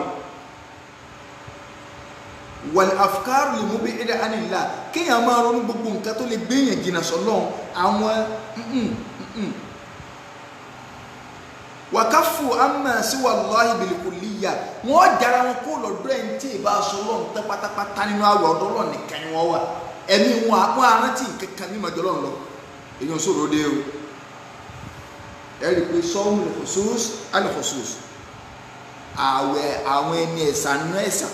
wal afkaru lè mú bí ẹ̀dá ànilá kéèyàn máa ronú gbogbo nǹkan tó lè gbéyàn jìnnà sọ́lọ́run àwọn wàkàfù àmà síwà lọ́hìn bìlìkùlìyà wọ́n jára wọn kó lọ́dọ̀ ẹ̀ ń tí ì bá aṣọ lọ́run tẹ́ pátápátá nínú àwẹ̀ ọ̀dọ́ lọ́run nìkan ni wọ́n wà ẹ̀mí wọn àwọn arántí kankan ní ìmọ̀jọ́ lọ́run lọ èyàn sọ̀rọ̀ dé o ẹ rí i pé sọ́ọ̀mù lẹ́kọ̀ọ́sọ́s alẹ́kọ̀ọ́sọ́s àwẹ̀ àwọn ẹni ẹ̀sà nú ẹ̀sà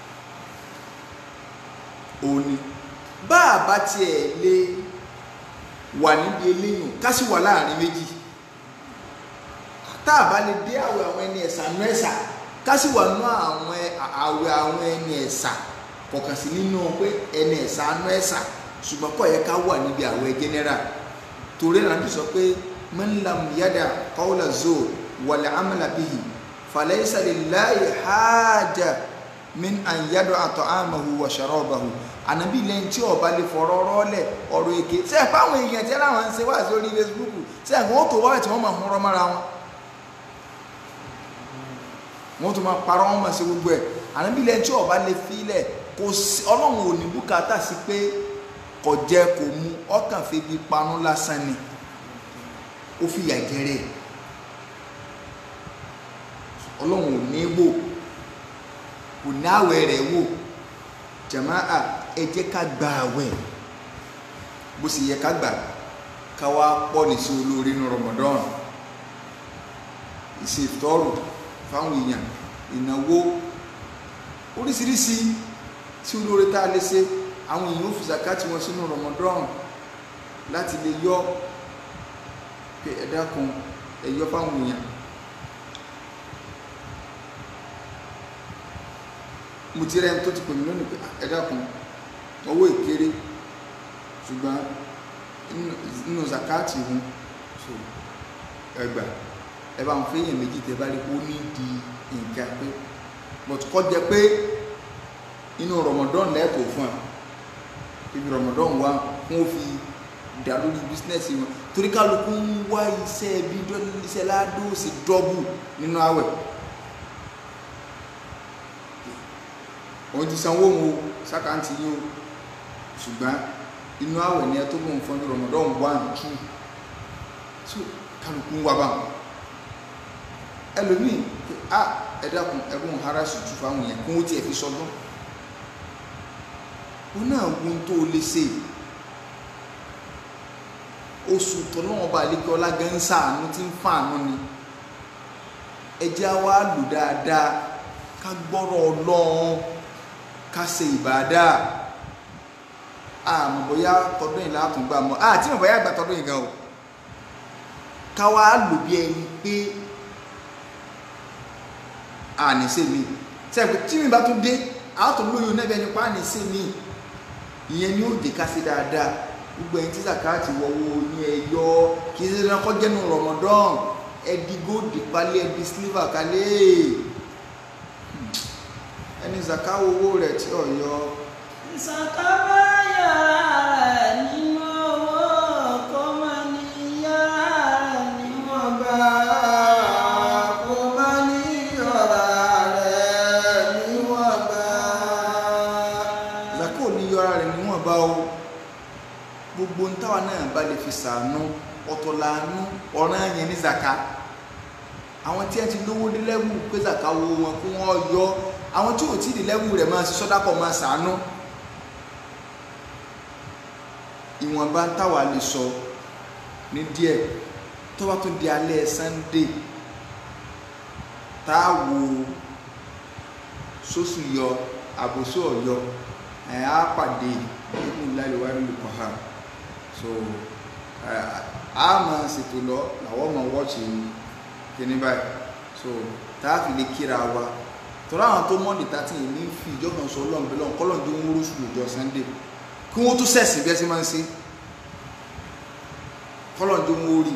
òní bá a bá tiẹ̀ lè wà níbi eléyìn ká sì wà láàrin méjì tá a bá lè dé àwẹ̀ àwọn ẹni ẹ̀sà nú ẹ̀sà ká sì wà nú àwọn àwẹ̀ àwọn ẹni ẹ̀sà kọ̀ọ̀kan sí nínú pé ẹni ẹ̀sà nú ẹ̀sà ṣùgbọ́n kò yẹ ká wà níbi àwẹ̀ general torí náà ti sọ pé man lam yada qawla zur wal amala bihi falaysa lillahi haja min an yada'a ta'amahu wa sharabahu ànábì lẹ́yìn tí ọba lè fọ̀rọ̀ rọ́lẹ̀ ọ̀rọ̀ èké ṣe é fáwọn èèyàn tí láwọn ń ṣe wá sí orí Facebook ṣe é wọ́n tó wáyé tí wọ́n máa hún rọ́mọ́ra wọn wọ́n tó máa parọ́ wọn máa ṣe gbogbo ẹ̀ ànábì lẹ́yìn tí ọba lè filẹ̀ kò sí ọlọ́run ò ní bùkátà sí pé kò jẹ kò mu ọkàn febi panu lásán ni ó fìyà jẹrẹ ọlọ́run ò ní wò kò ní àwẹ̀ rẹ̀ wò jàmáà ẹ jẹ́ ká gba àwẹ̀ bó sì yẹ ká gbà ká wá pọ̀ ní sí olórí ní Ramadan ìṣètọ́rù fáwọn èèyàn ìnáwó oríṣiríṣi tí olórí tá a lè ṣe àwọn èèyàn ó fi zakati wọn sínú Ramadan láti lè yọ pé ẹ dákun ẹ yọ fáwọn èèyàn mo ti rẹ tó ti pè mí lónìí pé ẹ dákun owó ìkéré ṣùgbọ́n nínú zakati hun so ẹgbà ẹ bá ń fẹ́ èèyàn méjì tẹ bá rí ó ní di nǹkan pé but kọ́ jẹ pé inú Ramadan lẹ́ẹ̀kọ́ fún ẹ ibi Ramadan wa wọn fi dà lórí bísínẹ́sì wọn torí kálukú ń wá iṣẹ́ bí iṣẹ́ ládùúsì dọ́bù nínú àwẹ̀ òun ti sanwó òun o sákàǹtì yín o ṣùgbọ́n inú àwẹ̀ ni ẹ tó gbóhùn fún Ramadan one two so kálukú ń wá bá wọn ẹlòmíì pé a ẹ dákun ẹgbọn hara ṣùtù fáwọn yẹn kó wọn tiẹ̀ fi sọdún wọn náà wọn tó lè ṣe oṣù tọ́lọ́wọ́n bá lè kí ọlá gan sáànù tí ń fàánù ni ẹjẹ́ wa lò dáadáa ká gbọ́rọ̀ ọlọ́run ká ṣe ìbádà àmọ́ bóyá tọdún yìí látún gbà mọ́ àti mọ̀ bóyá àgbà tọdún yìí gan o ká wá lò bí ẹni pé àníṣe mi sẹ́yìn tí mi bá tún dé àátún lóyún náà bí ẹni pa àníṣe mi ìyẹn ni ó dé ká sí dáadáa gbogbo ẹni tí zakati wọ́wọ́ ní ẹ̀yọ kì í ṣe dandan kọ́ jẹ́nu Ramadan ẹ̀dí góòdì palẹ̀ ẹ̀dí sílífà kalẹ̀ ẹni zakawo owó rẹ̀ tí ò yọ ìsàkábá yàrá rẹ̀ nínú owó kó má ní yàrá rẹ̀ níwọ̀n bá. kó má ní ọ̀rá rẹ̀ níwọ̀nba. zakawo ní yọra rẹ̀ níwọ̀n bá o gbogbo ń táwa náà bá lè fi sàánú ọ̀tọ̀ làánú ọ̀ràn yẹn ní zaka àwọn tí ẹ ti lówó dé lẹ́wù pé zaka wo wọn kó wọ́n yọ àwọn tí ò tí ì dé lẹ́wù rẹ̀ máa ṣe sọ́dákọ̀ máa sàánú ìwọ̀nba ń táwa lè sọ ní díẹ̀ tó bá tún di alẹ́ Sunday tá a wo sóṣù yọ àbòsó ọ̀yọ́ ẹ̀ á pàdé nínú láìwá nílùú kọ̀ọ̀há so ẹ̀ á máa ṣètò lọ làwọn máa wọ́ọ̀ṣì kíní báyìí so tá a fi lè kíra wa tọ́lá àwọn tó mọ́ọ̀dì tàti ní fi ìjọba sọ ọlọ́run bẹ́ẹ̀ lọ́n kọ́lọ́n tó ń wúrú sùn lọ́jọ́ Sunday kí wọ́n tún sẹ̀sì bí ẹ sí máa ń ṣe kọ́lọ́n tó ń wúrí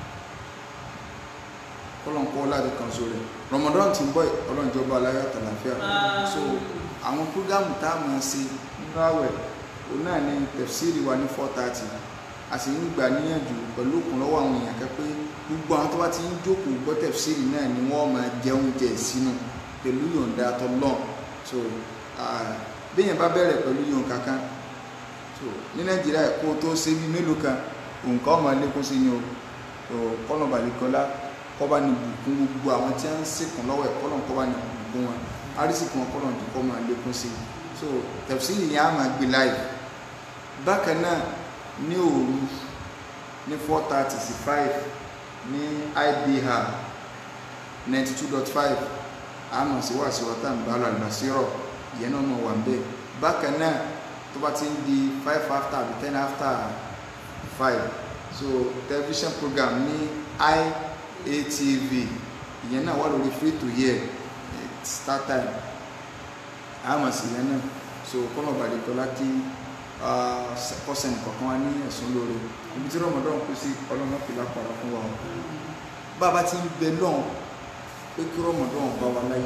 kọ́lọ́n kọ́ láti kan so rẹ̀ Ramadan ti ń bọ̀ ọlọ́run jọba aláyọ̀ tàlàfíà so àwọn prógámù tá a máa ṣe nínú àwẹ̀ òun náà ní tẹ̀fsíìrì wa ní four thirty a sì ń gbà níyànjú pẹ̀lú òkun lọ́wọ́ àwọn èèyàn kan pé gbogbo àwọn tó bá ti ń jókòó gbọ́ tẹ̀fsíìrì náà ni wọ́n máa jẹun jẹ sínú pẹ̀lú yọ̀ǹda tọ́lọ́n so béèyàn bá bẹ̀rẹ̀ pẹ̀lú yọ̀ǹ kankan so ní nàìjíríà kó o tó ṣe bí mélòó kan nǹkan ọmọ lékún sí ni o so kọ́nà balẹ̀kọ́lá kọ́ba ní bùkún gbogbo àwọn tí wọ́n ń sìnkún lọ́wọ́ ẹ̀ kọ́nà kọ́ba ní bùkún wọn arísìkún wọn kọ́nà tó kọ́ máa lékún sí so tẹ̀fsíìrì yẹn á máa gbé láì bákan náà ní òru ní four thirty sí five ní ibr ninety two dot five àmọ̀ sí wà sí wọ́tà ìbálò àlùbásírọ̀ ìyẹn náà mọ̀ wà ń bẹ̀ bákan náà tó bá ti ń di five after àbí ten after five so television program ní iatv ìyẹn náà wà lórí free to hear start time àmọ̀ sí ìyẹn náà so kọ́nà bàdìkọ́lá kí kọ́sẹ̀nì kọ̀ọ̀kan wá ní ẹ̀sùn lóore ibi tí rọmọdún kú sí ọlọ́mọ fìlà pàrọ̀ fún wa o bàbá ti ń bẹ lọ́hùn pé kí rọmọdún bá wa láyé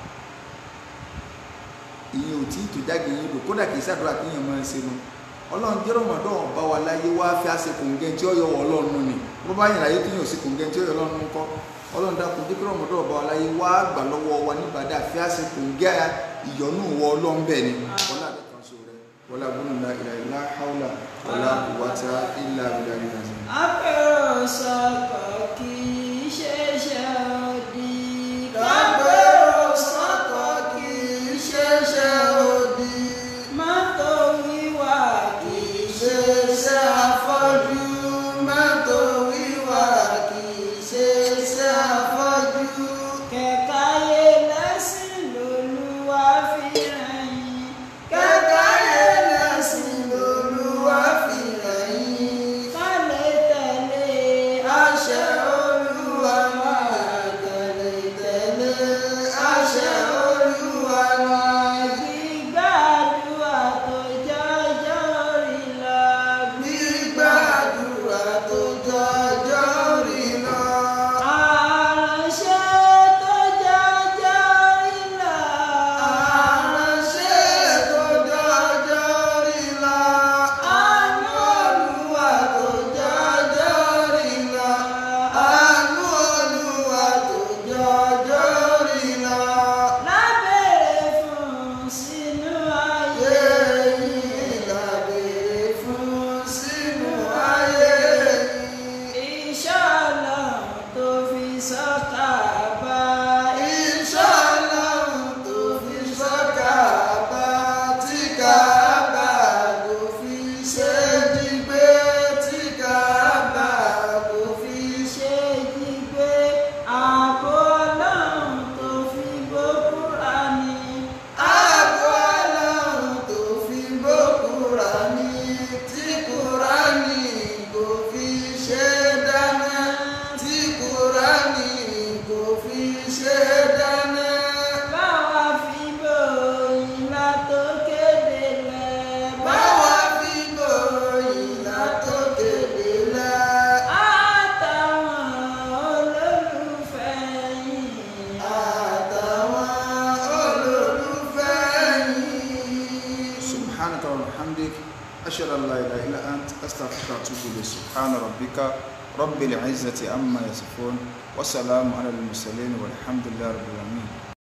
ìyẹn ò tí ì tó jáde yín lò kódà kì í ṣàdúrà kí yẹn máa ń ṣe nu ọlọ́run jẹ́ rọmọdún bá wa láyé wá fi àṣẹ kòǹgẹ́ tí ó yọ wọ ọlọ́run nù ni bó bá yẹn láyé tí yẹn ò sí kòǹgẹ́ tí ó yọ ọlọ́run nù kọ́ ọlọ́run dákun jẹ́ kí rọmọdún bá wa láyé wá gbà lọ́wọ́ wa nígbàdà fi àṣẹ kòǹgẹ́ ìyọnú wọ ọlọ́run bẹ́ẹ̀ ni ọlá àbẹ kan so rẹ wọlá gbọ́dọ̀ la ìlà ìlà haúlà wọlá kùwàtà ìlà ìlà ìlà ìlà. Apẹ̀rọ̀ sọ̀kọ̀ kì í ṣeéṣe òdì. Kápẹ́rọ̀ sọ́kọ̀ kì í ṣeéṣe òdì. Mọ́tò wíwà kì Kì í í ṣeéṣe afọ́jú. Mọ́tò wíwà kì í ṣeéṣe afọ́jú. kẹ̀káyé lẹ́sìn lolúwa fi ràn yín. Kẹ́káyé lẹ́sìn lolúwa fi rẹ̀ yín. Ká lè tẹ̀lé Àṣẹ Olúwa. subhana rabbika rabbil izzati amma yasifun wa salamu ala al-mursalin walhamdulillahi rabbil alamin